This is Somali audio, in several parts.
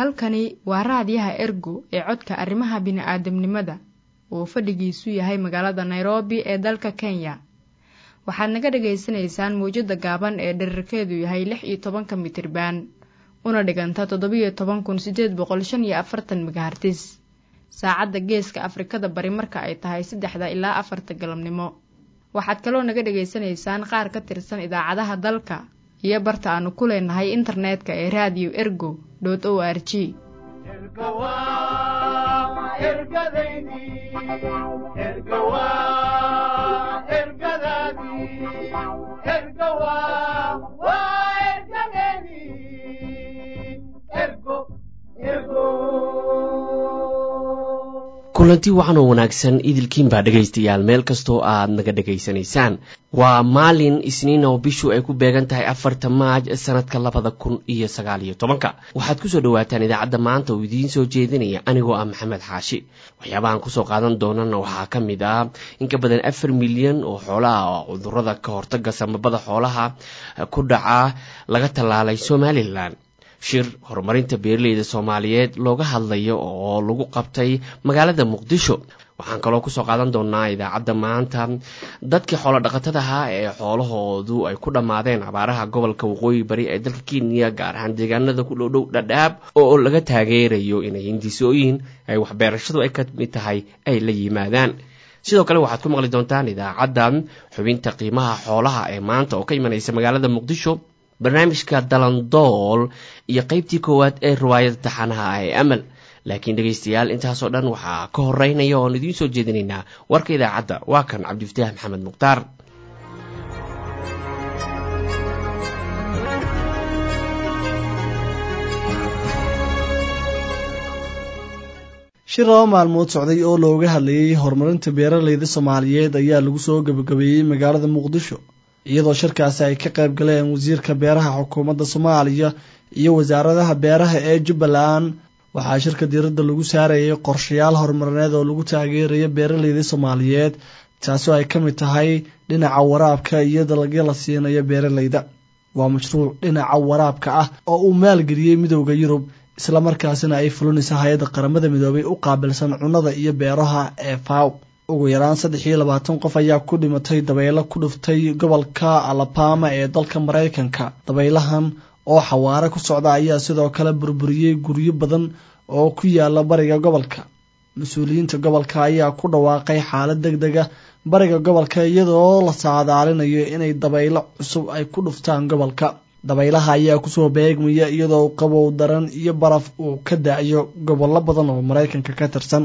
halkani waa raadiyaha ergo ee codka arrimaha bini'aadamnimada oo fadhigiisu yahay magaalada nairobi ee dalka kenya waxaad naga dhagaysanaysaan mawjadda gaaban ee dherarkeedu yahay lix iyo tobanka mitriban una dhiganta toddobiyo toban kun siddeed boqol shan iyo afartan megahartis saacadda geeska afrikada bari marka ay tahay saddexda ilaa afarta galabnimo waxaad kaloo naga dhagaysanaysaan qaar ka tirsan idaacadaha dalka iyo barta aanu ku leenahay internetka ee raadiyo ergo o r g kulanti wacan oo wanaagsan idilkiinbaa dhegaystayaal meel kastoo aad naga dhegaysanaysaan waa maalin isniin oo bishu ay ku beegan tahay afarta maaj sanadka labada kun iyo sagaal iyo tobanka waxaad kusoo dhawaataan idaacadda maanta oo idiin soo jeedinaya anigoo ah maxamed xaashi waxyaabahaan kusoo qaadan doonana waxaa ka mid ah in ka badan afar milyan oo xoolaha oo cudurada ka hortaga samabada xoolaha ku dhaca laga tallaalay somalilan shir horumarinta beeraleyda soomaaliyeed looga hadlayo oo lagu qabtay magaalada muqdisho waxaan kaloo kusoo qaadan doonaa idaacadda maanta dadkii xoolo dhaqatada ahaa ee xoolahoodu ay ku dhammaadeen abaaraha gobolka waqooyi bari ee dalka kenya gaar ahaan deegaanada ku dhowdhow dhadhaab oo laga taageerayo inay hindisooyin ay waxbeerashadu ay ka mid tahay ay la yimaadaan sidoo kale waxaad ku maqli doontaan idaacadda xubinta qiimaha xoolaha ee maanta oo ka imanaysa magaalada muqdisho barnaamijka dalandool iyo qeybtii koowaad ee riwaayada taxanaha ah ee amal laakiin dhegaystayaal intaasoo dhan waxaa ka horeynaya oon idiin soo jeedinaynaa warka idaacadda waa kan cabdifataax maxamed mukhtaar shir laba maalmood socday oo looga hadlayay horumarinta beeraleyda soomaaliyeed ayaa lagu soo gabagabeeyey magaalada muqdisho iyadoo shirkaasi ay ka qayb galeen wasiirka beeraha xukuumadda soomaaliya iyo wasaaradaha beeraha ee jubbaland waxaa shirka diiradda lagu saarayay qorshayaal horumarineed oo lagu taageeraya beeraleyda soomaaliyeed taasoo ay ka mid tahay dhinaca waraabka iyo dalagyo la siinayo beeraleyda waa mashruuc dhinaca waraabka ah oo uu maalgeliyey midowda yurub islamarkaasina ay fulinaysa hay-adda qaramada midoobay u qaabilsan cunnada iyo beeraha ee faw ugu yaraan saddex iyo labaatan qof ayaa ku dhimatay dabaylo ku dhuftay gobolka alabama ee dalka maraykanka dabaylahan oo xawaare ku socda ayaa sidoo kale burburiyey guryo badan oo ku yaala bariga gobolka mas-uuliyiinta gobolka ayaa ku dhawaaqay xaalad deg dega bariga gobolka iyadoo la saadaalinayo inay dabaylo cusub ay ku dhuftaan gobolka dabaylaha ayaa kusoo beegmaya iyadoo qabow daran iyo baraf uu ka da-yo gobollo badan oo maraykanka ka tirsan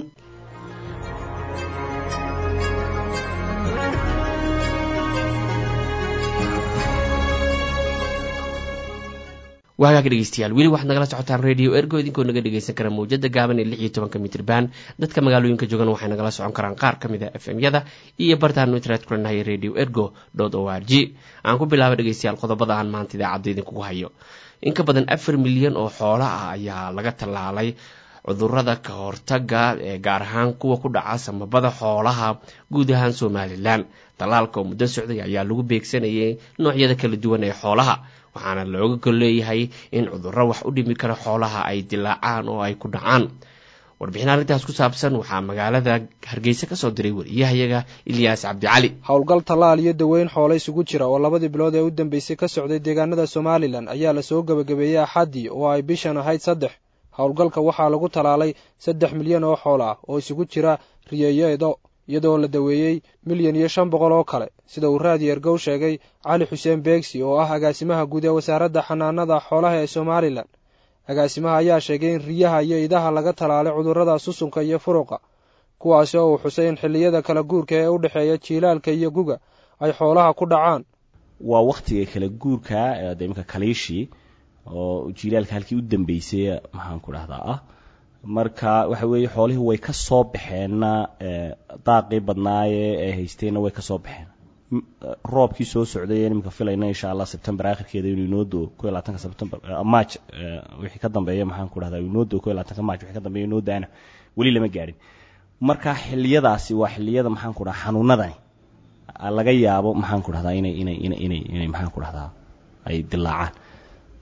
waagaag dhegeystayaal weli waxaad nagala socotaan radio ergo idinkoo naga dhegeysan kara mawjada gaaban ee lix iyo tobanka mitrban dadka magaalooyinka joogan waxay nagala socon karaan qaar ka mid a f m yada iyo bartaanu internet kulanahay radio ergo o r g aan ku bilaaba dhegeystayaal qodobada aan maanta idaacadda idinkugu hayo in ka badan afar milyan oo xoola ah ayaa laga tallaalay cudurada ka hortaga ee gaar ahaan kuwa ku dhaca samabada xoolaha guud ahaan somalilan tallaalka oo muddo socday ayaa lagu beegsanayay noocyada kala duwan ee xoolaha waxaana looga gol leeyahay in cudurro wax u dhimi kara xoolaha ay dilaacaan oo ay ku dhacaan warbixin arrintaas ku saabsan waxaa magaalada hargeysa kasoo diray wariyahayaga ilyaas cabdicali howlgal tallaal iyo daweyn xoolo isugu jira oo labadii bilood ee u dambeysay ka socday deegaanada somalilan ayaa lasoo gebagabeeyey axaddii oo ay bishan ahayd saddex howlgalka waxaa lagu tallaalay saddex milyan oo xoolo ah oo isugu jira riyeyeedo iyadoo la daweeyey milyan iyo shan boqol oo kale sida uu raadi ergow sheegay cali xuseen beegsi oo ah agaasimaha guud ee wasaaradda xanaanada xoolaha ee somalilan agaasimaha ayaa sheegay in riyaha iyo idaha laga tallaalay cudurrada susunka iyo furuqa kuwaasi oo uu xusay in xilliyada kala guurka ee u dhexeeya jiilaalka iyo guga ay xoolaha ku dhacaan waa wakhtiga kala guurka de iminka kaliishii oo jiilaalka halkii u dambeysay maxaan ku dhahdaa ah marka waxa weeye xoolihii way ka soo baxeenna daaqii badnaaye ee haysteenna way ka soo baxeen roobkii soo socday iminka filayna insha allah sebtember akhirkeeda inuu inoo doo ko iyo labaatanka sebtember march wixii ka dambeeya maxaan ku dhahdaa inoo doo ko iyo labaatanka march wixii ka dambeeya inoo daana weli lama gaadhin marka xilliyadaasi waa xilliyada maxaan ku dhahaa xanuunadani laga yaabo maxaan ku dhahdaa inay inay inay inay inay maxaan ku dhahdaa ay dilaacaan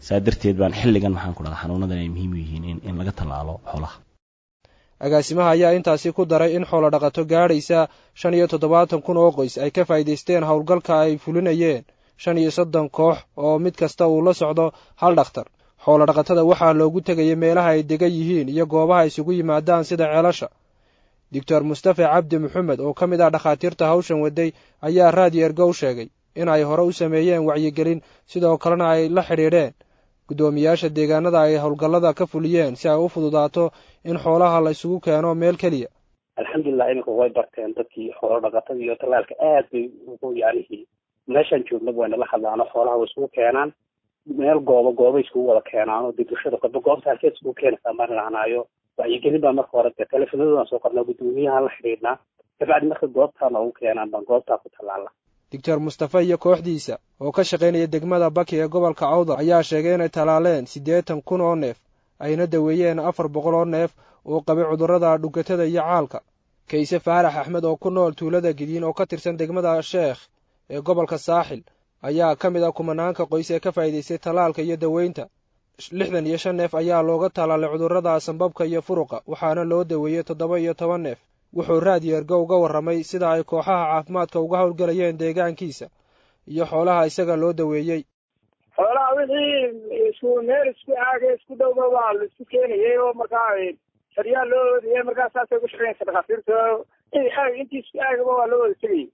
saa darteed baan xilligan maxaan ku dhahdaa xanuunadan ay muhiim u yihiin in in laga tallaalo xoolaha agaasimaha ayaa intaasi ku daray in xoolo dhaqato gaadhaysa shan iyo toddobaatan kun oo qoys ay ka faa'iidaysteen howlgalka ay fulinayeen shan iyo soddon koox oo mid kasta uu la socdo hal dhakhtar xoolo dhaqatada waxaa loogu tegayay meelaha ay degan yihiin iyo goobaha isugu yimaadaan sida ceelasha doctor mustafe cabdi maxamed oo ka mid ah dhakhaatiirta hawshan waday ayaa raadiyo ergow sheegay in ay hore u sameeyeen wacyigelin sidoo kalena ay la xidhiidheen guddoomiyaasha deegaanada ay howlgallada ka fuliyeen si ay u fududaato in xoolaha la isugu keeno meel keliya alxamdulilah iminka way barteen dadkii xoolo dhaqatada iyo tallaalka aad bay ugu yacnihii meeshaan joognaba way nala hadlaano xoolaha way isugu keenaan meel goobo goobay iskugu wada keenaan oo dee bulshada qodba goobta halkeed iskugu keenaysaa maan lahnaayo wacyigelin baa marka hore dee teleefonadaan soo qornaa guddoomiyahaan la xidhiidhnaa kabacdi marka goobtaa noogu keenaan baan goobtaa ku tallaala doctor mustafe iyo kooxdiisa oo ka shaqaynaya degmada baki ee gobolka cawdar ayaa sheegay inay tallaaleen siddeetan kun oo neef ayna daweeyeen afar boqol oo neef oo qabay cudurrada dhugatada iyo caalka kayse faarax axmed oo ku nool tuulada gidiin oo ka tirsan degmada sheekh ee gobolka saaxil ayaa ka mid ah kumanaanka qoys ee ka faa'iidaystay tallaalka iyo daweynta lixdan iyo shan neef ayaa looga tallaalay cudurrada sanbabka iyo furuqa waxaana loo daweeyey toddoba iyo toban neef wuxuu raadiyo ergo uga warramay sida ay kooxaha caafimaadka uga howlgelayeen deegaankiisa iyo xoolaha isaga loo daweeyey xoolaha wixii isku meel isku aaga isku dhowba waa la isku keenayay oo markaa saryaal loo oodayay markaa saasay ugu shaqeynaysa dhakhaatiirta aag intii isku aagaba waa loo wada tegayay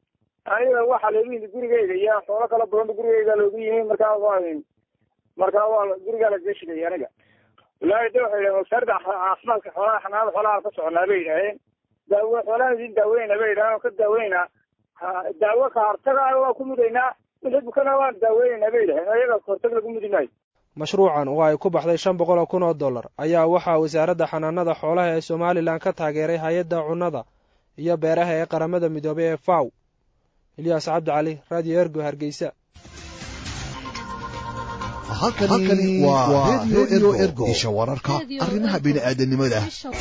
aniga waxaa loogu yimi gurigeyga iyo xoolo kala badanba gurigeyga loogu yimi markaa waa markaa waa gurigaa lagaga shigayay aniga wallaahi de waxay yidhahen wasaaradda caafimaadka xoolaha xanaanada xoolaha ka soconaa bay yidhaaheen daawo xoolahan idin daaweyna bay yidhaaheen oo ka daaweyna daawo ka hortaga waa ku mudaynaa wixii bukana waan daaweynayna bay yidhaheen iyaga kahortag lagu mudi maayo mashruucan oo ay ku baxday shan boqol oo kun oo dollar ayaa waxaa wasaaradda xanaanada xoolaha ee somalilan ka taageeray hay-adda cunnada iyo beeraha ee qaramada midoobay ee faw ilyaas cabdi cali radio ergo hargeysa halkani waa redio ergo isha wararka arrimaha bini'aadanimada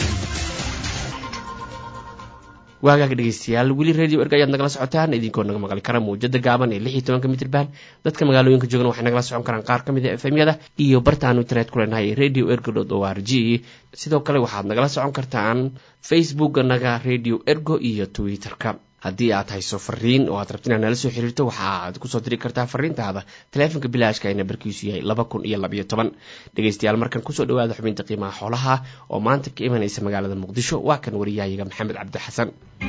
waagaaga dhegeystayaal weli radio erg ayaad nagala socotaan idinkoo naga maqli kara mawjada gaaban ee lix iyo tobanka mitrban dadka magaalooyinka joogana waxay nagala socon karaan qaar ka mid a efmyada iyo bartaanu internet ku leenahay radio ergo dot o r g sidoo kale waxaad nagala socon kartaan facebooka naga radio ergo iyo twitter-ka haddii aad hayso fariin oo aad rabti inaad nala soo xiriirto waxaaad kusoo diri kartaa fariintaada taleefonka bilaashka ee nambarkiisu yahay laba kun iyo labayo toban dhegeystayaal markan kusoo dhawaada xubinta qiimaha xoolaha oo maanta ka imanaysa magaalada muqdisho waa kan wariyahayaga maxamed cabdi xasan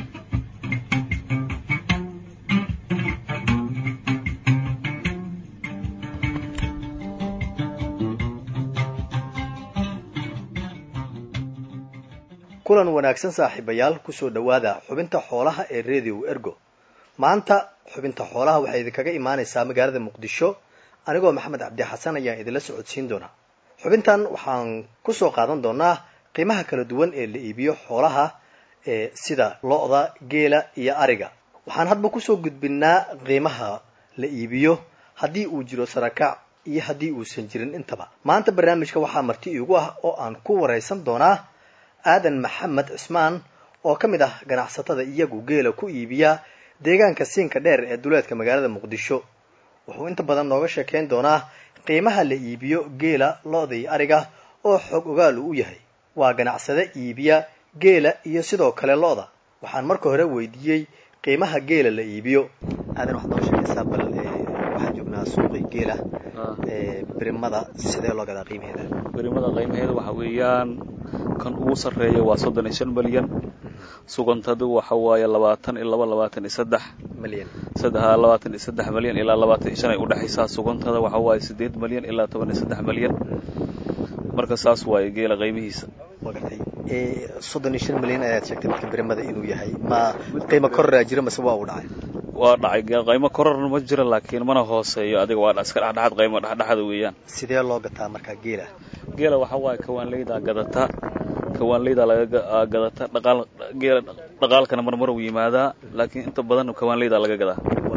kulan wanaagsan saaxiibayaal kusoo dhowaada xubinta xoolaha ee radio ergo maanta xubinta xoolaha waxay idinkaga imaanaysaa magaalada muqdisho anigoo maxamed cabdi xasan ayaan idinla socodsiin doonaa xubintan waxaan kusoo qaadan doonaa qiimaha kala duwan ee la iibiyo xoolaha ee sida lo-da geela iyo ariga waxaan hadba kusoo gudbinaa qiimaha la iibiyo haddii uu jiro sarakac iyo haddii uusan jirin intaba maanta barnaamijka waxaa marti iigu ah oo aan ku waraysan doonaa aadan maxamed cismaan oo ka mid ah ganacsatada iyagu geela ku iibiya deegaanka siinka dheer ee duleedka magaalada muqdisho wuxuu inta badan nooga sheekayn doonaa qiimaha la iibiyo geela lo-da iyo ariga oo xoog ogaal uu u yahay waa ganacsade iibiya geela iyo sidoo kale lo-da waxaan marka hore weydiiyey qiimaha geela la iibiyo aadan waxaad nooga sheekaysaa bal waxaan joognaa suuqii geela birimada sidee loo gadaa qiimaheeda birimada qiimaheeda waxa weeyaan kan ugu sarreeya waa soddon iyo shan milyan sugantadu waxa waaye labaatan iyo laba labaatan iyo saddex milyan saddex labaatan iyo saddex milyan ilaa labaatan iyo shan ay udhexaysaa sugantada waxa waaye siddeed milyan ilaa toban iyo saddex milyan marka saas waaye geela qiimihiisa waa gartay soddon iyo shan milyan ayaad sheegtay midka birimada inuu yahay ma qiimo koraraa jira mase waa uu dhacay waa dhacay qiimo kororna ma jira laakiin mana hooseeyo adiga waa iska dhexdhexaad qiimo dhexdhexada weeyaan sidee loo gataa markaa geela geela waxa waaye kawaanleydaa gadata kawaanleydaa laga gadata dhaqaal geela dhaqaalkana marmar uu yimaadaa laakiin inta badan kawaanleydaa laga gadaa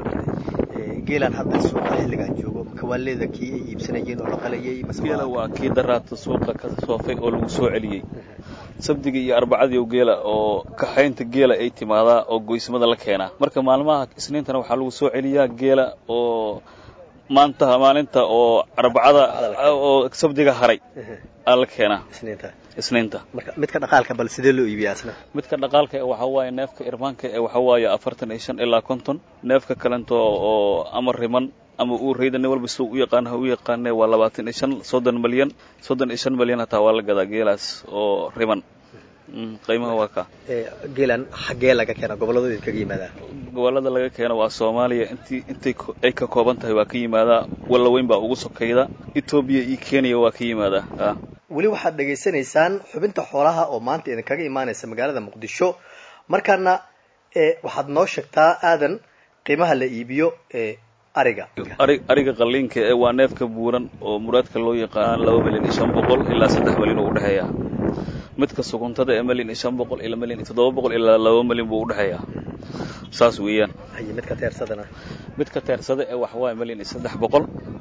geelaan hadda suuqa xilligaan joogo kawaanleyda kii ay iibsanayeen oo la qalayay geela waa kii daraata suuqa ka soofay oo lagu soo celiyey sabdigii iyo arbacadii geela oo kaxaynta geela ay timaadaa oo goysmada la keenaa marka maalmaha isniintana waxaa lagu soo celiyaa geela oo maanta maalinta oo arbacada oo sabdiga haray aa la keenaa isniinta isniinta marka midka dhaqaalka bal sidee loo iibiyaa asna midka dhaqaalka ee waxaa waaye neefka irmaanka ee waxaa waaye afartan iyo shan ilaa konton neefka kalento oo ama riman ama uu rayda nin walba siduu u yaqaan ha u yaqaane waa labaatan iyo shan soddon malyan soddon iyo shan malyan hataa waa la gadaa geelaas oo riman qiimaha waa ka geelan xaggee laga keena gobollada idinkaga yimaadaa gobollada laga keeno waa soomaaliya intii intay ay ka kooban tahay waa ka yimaadaa walla weyn baa ugu sokayda etoobiya iyo kenya waa ka yimaadaa weli waxaad dhegaysanaysaan xubinta xoolaha oo maanta idinkaga imaanaysa magaalada muqdisho markaana waxaad noo sheegtaa aadan qiimaha la iibiyo ee ariga ari ariga qalliinka ee waa neefka buuran oo muraadka loo yaqaan laba milyan iyo shan boqol ilaa saddex milyan oo udhexeeya midka suguntada ee milyan iyo shan boqol ilaa milyan iyo toddoba boqol ilaa laba milyan buu udhexeeyaa saas weeyaan haye midka teersadana midka teersada ee waxa waaye milyan iyo saddex boqol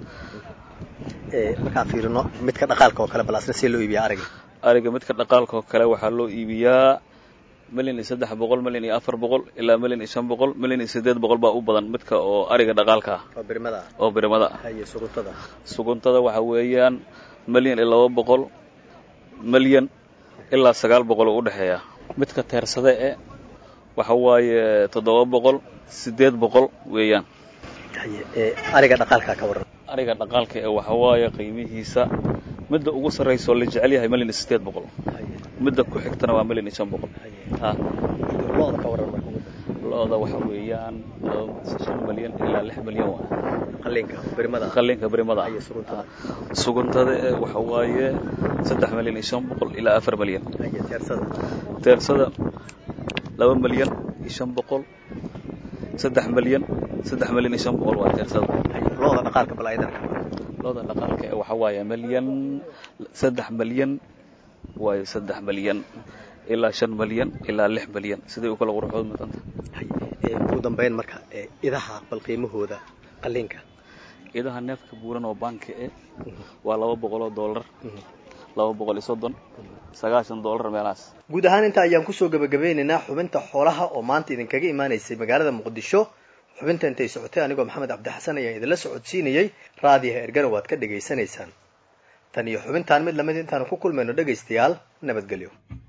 markaan fiirino midka dhaqaalka oo kale bal asna see loo iibiyaa ariga ariga midka dhaqaalka oo kale waxaa loo iibiyaa milyan iyo saddex boqol milyan iyo afar boqol ilaa milyan iyo shan boqol milyan iyo siddeed boqol baa u badan midka oo ariga dhaqaalka ah oo birimada ah oo birimada ah haye suguntada suguntada waxa weeyaan milyan iyo laba boqol milyan ilaa sagaal boqol oo udhexeeya midka teersada e waxa waaye toddoba boqol siddeed boqol weeyaan haye ariga dhaqaalka ka warran ariga dhaqaalka ee waxa waaye qiimihiisa midda ugu sarraysa oo la jecel yahay milyan iyo siddeed boqol midda ku xigtana waa milyan iyo shan boqol looda ka warran marka looda waxa weeyaan shan milyan ilaa lix milyan waa qalliinka birimada qalliinka birimada haye suguntada suguntada ee waxa waaye saddex milyan iyo shan boqol ilaa afar milyan haye teersada teersada laba milyan iyo shan boqol saddex milyan saddex milyan iyo shan boqol waa teersada looda dhaqaalka bal aydan looda dhaqaalka ee waxa waaye milyan saddex milyan waayo saddex milyan ilaa shan milyan ilaa lix milyan siday u kala quruxood mudanta ugu dambeyn marka idaha bal qiimahooda qalliinka idaha neefka buuran oo banki e waa laba boqol oo dollar laba boqol iyo soddon sagaashan dollar meelahaas guud ahaan inta ayaan kusoo gabagabeynaynaa xubinta xoolaha oo maanta idinkaga imaanaysay magaalada muqdisho xubinta intay socotay anigoo maxamed cabdixasan ayaan idinla socodsiinayey raadiyaha ergana waad ka dhegaysanaysaan tan iyo xubintaan mid lamid intaanu ku kulmayno dhegaystayaal nabadgelyo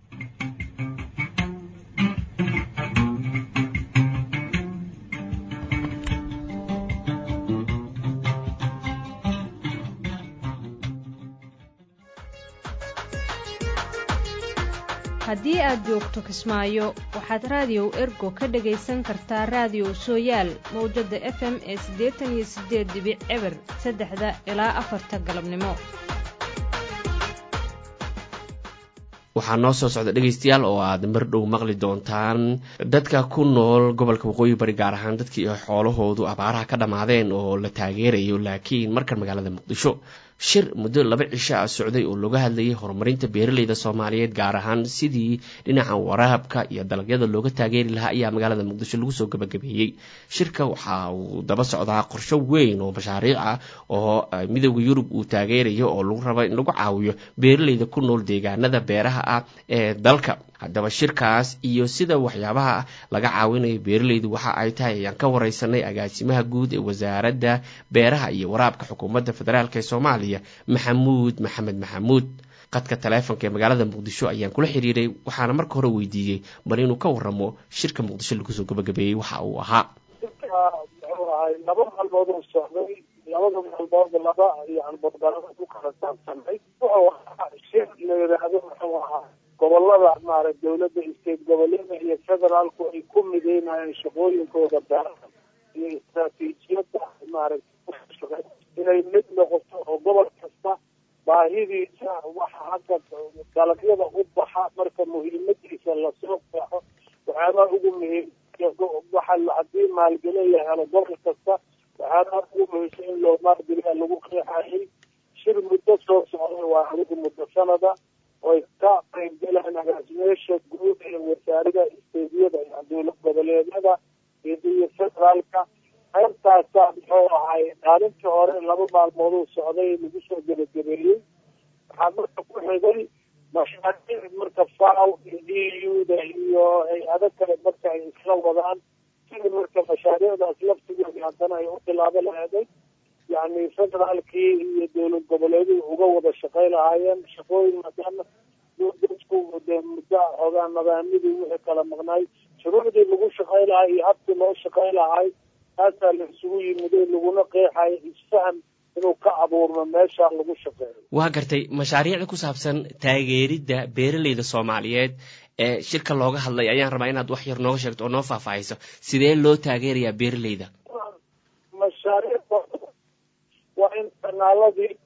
haddii aad joogto kismaayo waxaad raadiyow ergo ka dhagaysan kartaa raadiyow sooyaal mawjadda f m ee siddeetan iyo siddeed dibic eber saddexda ilaa afarta galabnimo waxaa noo soo socda dhegaystayaal oo aad mar dhow maqli doontaan dadka ku nool gobolka waqooyi bari gaar ahaan dadkii xoolahoodu abaaraha ka dhammaadeen oo la taageerayo laakiin markan magaalada muqdisho shir muddo laba cisho ah socday oo looga hadlayay horumarinta beeraleyda soomaaliyeed gaar ahaan sidii dhinaca waraabka iyo dalagyada looga taageeri lahaa ayaa magaalada muqdisho lagu soo gabagabeeyey shirka waxa uu daba socdaa qorsho weyn oo mashaariic ah oo midooda yurub uu taageerayo oo lagu raba in lagu caawiyo beeraleyda ku nool deegaanada beeraha ah ee dalka haddaba shirkaas iyo sida waxyaabaha laga caawinayo beeraleydu waxa ay tahay ayaan ka wareysanay agaasimaha guud ee wasaaradda beeraha iyo waraabka xukuumadda federaalk ee soomaaliya maxamuud maxamed maxamuud qadka taleefonka ee magaalada muqdisho ayaan kula xiriiray waxaana marka hore weydiiyey bal inuu ka waramo shirka muqdisho lagu soo gabagabeeyey waxa uu ahaa muxuu ahay laba maalmood oo socday labada maalmood laba yani badbalada ku kala saabsanay wuxuu ahaa shir la yidhaahdo muxuu ahaa gobolada maarata dawladda state goboleeda iyo federaalku ay ku mideynayeen shaqooyinkooda beeraha iyo istaraatiijiyadda maarata inay mid noqoto oo gobol kasta baahidiisa waxa hadda dalagyada u baxa marka muhiimadiisa lasoo qeexo waxyaabaa ugu muhiim waxa haddii maalgelin la helo gobol kasta waxyaabaa ugu muhiimsan in loo maalgeliya lagu qeexayay shir muddo soo socday waa adigu muddo sanada oy ka qaybgalaan agaasimeyaasha guud ee wasaarada isteediyada iyo dowlad goboleedyada iyo federaalka qaybtaasaa muxuu ahay maalintii hore laba maalmooduu socday lagu soo gebagabeeyey waxaa marka ku xigay mashaariic marka faw iyo d u-da iyo hay-ado kale marka ay isla wadaan sidii marka mashaariicdaas laftigoodi haddana ay u bilaabo laheeday yani federaalkii iyo dowlad goboleeduhu uga wada shaqay lahaayeen shaqooyin maadaama dadku de muddo xoogaa nadaamidii wixii kala maqnaay shuruucdii lagu shaqay lahaa iyo habkii loo shaqay lahay taasaa la isugu yimiday laguna qeexay isfaham inuu ka abuurmo meesha lagu shaqeeyo waa gartay mashaariicda ku saabsan taageeridda beeraleyda soomaaliyeed ee shirka looga hadlay ayaan rabaa inaad wax yar nooga sheegto oo noo faahfaahiso sidee loo taageerayaa beeraleyda mashaariic waa in kanaaladii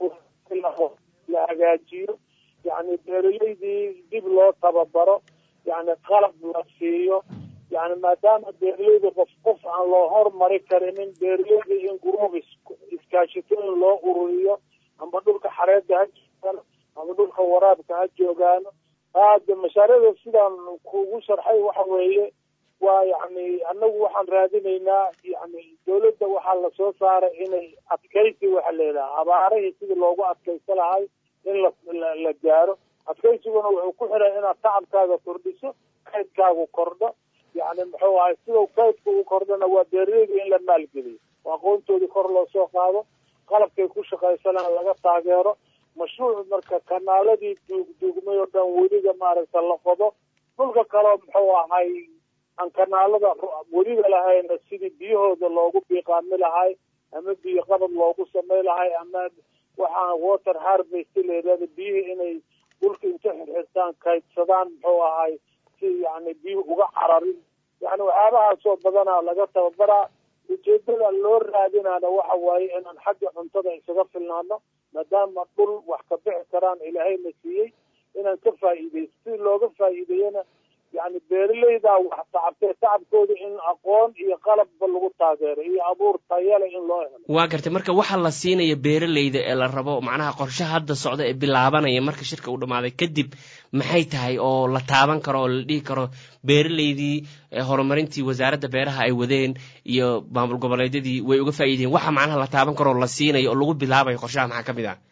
la hagaajiyo yani beeraleydii dib loo tababaro yani qalab la siiyo yani maadaama beeraleyda qof qof aan loo hormari karinin beeraleyda in gruub iskaashitooyin loo ururiyo amba dhulka xareedda ha joogaano ama dhulka waraabka ha joogaano aada mashaariicda sidaan kugu sharxay waxa weeye waa yani anagu waxaan raadinaynaa yani dawladda waxaa lasoo saaray inay adkaysi waxa leedaha abaarihii sidii loogu adkaysa lahay in la la gaaro adkaysiguna wuxuu ku xiray inaad tacabkaaga kordhiso kaydkaagu kordho yani muxuu ahay sidau kaydka u kordhona waa beeraleyda in la maalgeliyo oo aqoontoodii kor loo soo qaado qalabkay ku shaqaysanaan laga taageero mashruuc marka kanaaladii duugduugmay oo dhan weliga maaragta la qodo dhulka kaleo muxuu ahay aan kanaalada weliga lahayna sidii biyahooda loogu biiqaami lahay ama biyo qabad loogu samay lahay ama waxaa water harvest leedaada biyihii inay dhulka inta xirxirtaan kaydsadaan muxuu ahay si yani biyuhu uga cararin yani waxyaabahaasoo badanaa laga tababaraa ujeedada loo raadinaana waxa waaye inaan xagga cuntada isaga filnaano maadaama dhul wax ka bixi karaan ilaahayna siiyey inaan ka faa'iideysto si looga faa'iideeyana yani beeraleydaa wax tacabtee tacabkooda in aqoon iyo qalabba lagu taageero iyo abuur tayale in loo helo waa gartay marka waxaa la siinaya beeraleyda ee la rabo macnaha qorshe hadda socda ee bilaabanaya marka shirka uu dhammaaday kadib maxay tahay oo la taaban karo oo la dhihi karo beeraleydii horumarintii wasaaradda beeraha ay wadeen iyo maamul goboleedyadii way uga faa'iideen waxa macnaha la taaban karo oo la siinayo oo lagu bilaabayo qorshaha maxaa ka mid ah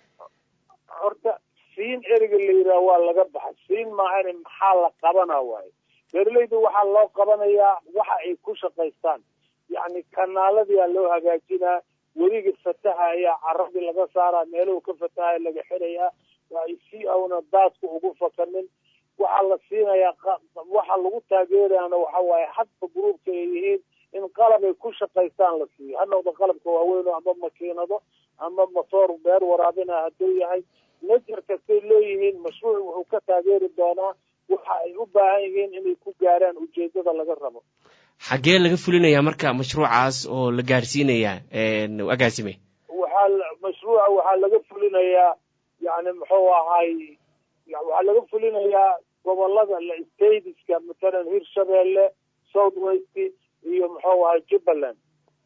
horta siin eriga la yidhaha waa laga baxa siin maahane maxaa la qabana waayo beeraleydu waxaa loo qabanayaa waxa ay ku shaqaystaan yacni kanaaladiyaa loo hagaajinaa weliga fataha ayaa caradii laga saaraa meeluhu ka fatahaya laga xirayaa waa si auna daadku ugu fakanin waxaa la siinayaa waxa lagu taageerayaana waxa waaye hadba gruubka ay yihiin in qalab ay ku shaqaystaan la siiyo ha noqdo qalabka waaweyn ama makiinado ama motoor beer waraabina hadduu yahay najer kastay leeyihiin mashruuc wuxuu ka taageeri doonaa waxa ay u baahan yihiin inay ku gaaraan ujeedada laga rabo xaggee laga fulinayaa marka mashruucaas oo la gaarsiinayaa agaasime waxaa mashruuca waxaa laga fulinayaa yani muxuu ahay waxaa laga fulinayaa gobolada stateska matalan hirshabeelle south west iyo muxuu ahay jubbaland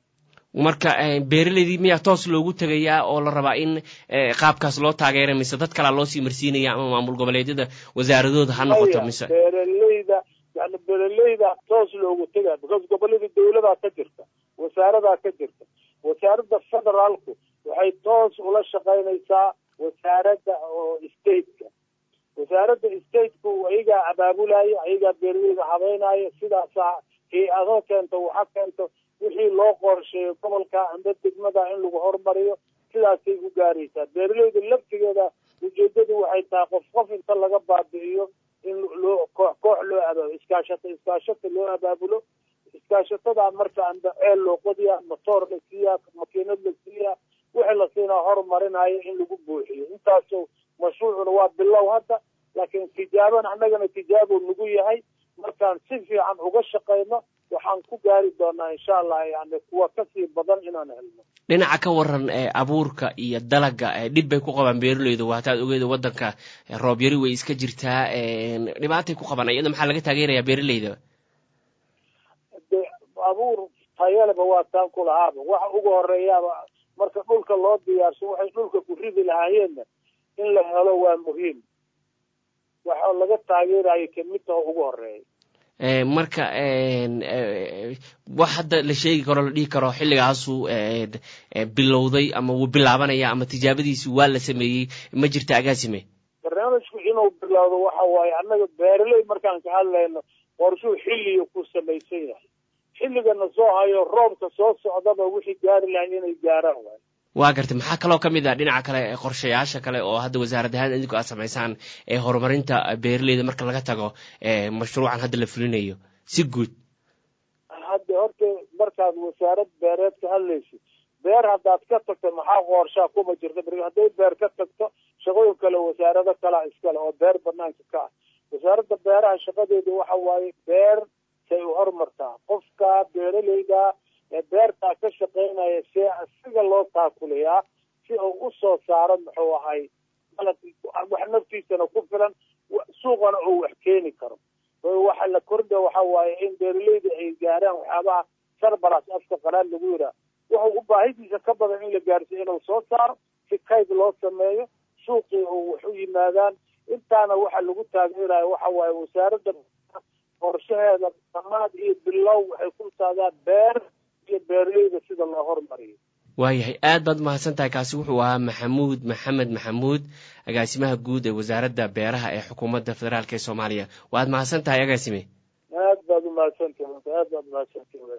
marka beeraleydii miyaa toos loogu tegayaa oo la rabaa in qaabkaas loo taageera mise dad kalaa loo sii marsiinaya ama maamul goboleedyada wasaaradooda ha noqoto mise beeraleyda yani beeraleyda toos loogu tegaya because gobolada dawladaa ka jirta wasaaradaa ka jirta wasaaradda federaalku waxay toos ula shaqaynaysaa wasaaradda oo stateka wasaaradda stateku ayagaa abaabulaya ayagaa beeraleyda habeynaya sidaasaa hay-ado keento waxa keento wixii loo qorsheeyo gobolka amba degmada in lagu horumariyo sidaasay u gaaraysaa beeraleyda laftigeeda ujeedadu waxay tahay qof qof inta laga baabi'iyo in loo koox koox loo abaabulo iskaashato iskaashata loo abaabulo iskaashatada marka amba ceel loo qodiya motoor la siiyaa makiinad la siiyaa wixii la siinaa horumarinayo in lagu buuxiyo intaaso mashruucuna waa bilow hadda laakiin tijaabana annagana tijaabo nagu yahay markaan si fiican uga shaqayno waxaan ku gaari doonaa insha allah yani kuwa kasii badan inaan helno dhinaca ka waran abuurka iyo dalaga dhib bay ku qabaan beeraleydu waataad ogeeda wadanka roob yari way iska jirtaa dhibaatay ku qabaan iyada maxaa laga taageerayaa beeraleyda de abuur tayaleba waa taan ku lahaaba waxa ugu horeeyaaba marka dhulka loo diyaarso waxay dhulka ku ridi lahaayeenna in la helo waa muhiim waxa laga taageerayo kamid taho ugu horeeya marka wax hadda la sheegi karo la dhihi karo xilligaasuu bilowday ama wuu bilaabanaya ama tijaabadiisi waa la sameeyey ma jirta agaasime barnaamijku inuu bilowdo waxa waaye annaga beeraley markaan ka hadlayno qorshuu xilliga ku samaysan yahay xilligana soo hayo roobka soo socdaba wixii gaari lahay inay gaaraan waay waa gartay maxaa kaloo ka mid ah dhinaca kale qorshayaasha kale oo hadda wasaarad ahaan idinku aad samaysaan ee horumarinta beeraleyda marka laga tago mashruucan hadda la fulinayo si guud hadda horta markaad wasaarad beereed ka hadlaysid beer haddaad ka tagto maxaa qoorshaa kuma jirta beri hadday beer ka tagto shaqooyin kale wasaarado kalaa iskale oo beer banaanka ka ah wasaaradda beeraha shaqadeedu waxa waaye beer say u hormartaa qofka beeraleyda ee beertaa ka shaqaynaya see asiga loo taakuliyaa si uu usoo saaro muxuu ahay dalab wax naftiisana ku filan suuqana uu wax keeni karo waxa la kordha waxa waaye in beeraleyda ay gaaraan waxyaabaha sarbaras afka qalaad lagu yiraa wuxuu u baahidiisa ka badan in la gaarsiyo inuu soo saaro si kayd loo sameeyo suuqii uu wax u yimaadaan intaana waxa lagu taageerayo waxa waaye wasaaradda qorshaheeda dhammaad iyo bilow waxay ku saadaan beer iyo beeraleyda sida loo hormariyo waayahay aad baad umahadsan tahay kaasi wuxuu ahaa maxamuud maxamed maxamuud agaasimaha guud ee wasaaradda beeraha ee xukuumadda federaalk ee soomaaliya waad mahadsan tahay agaasime aad baad umahadsantahi aad baad umahadsantahi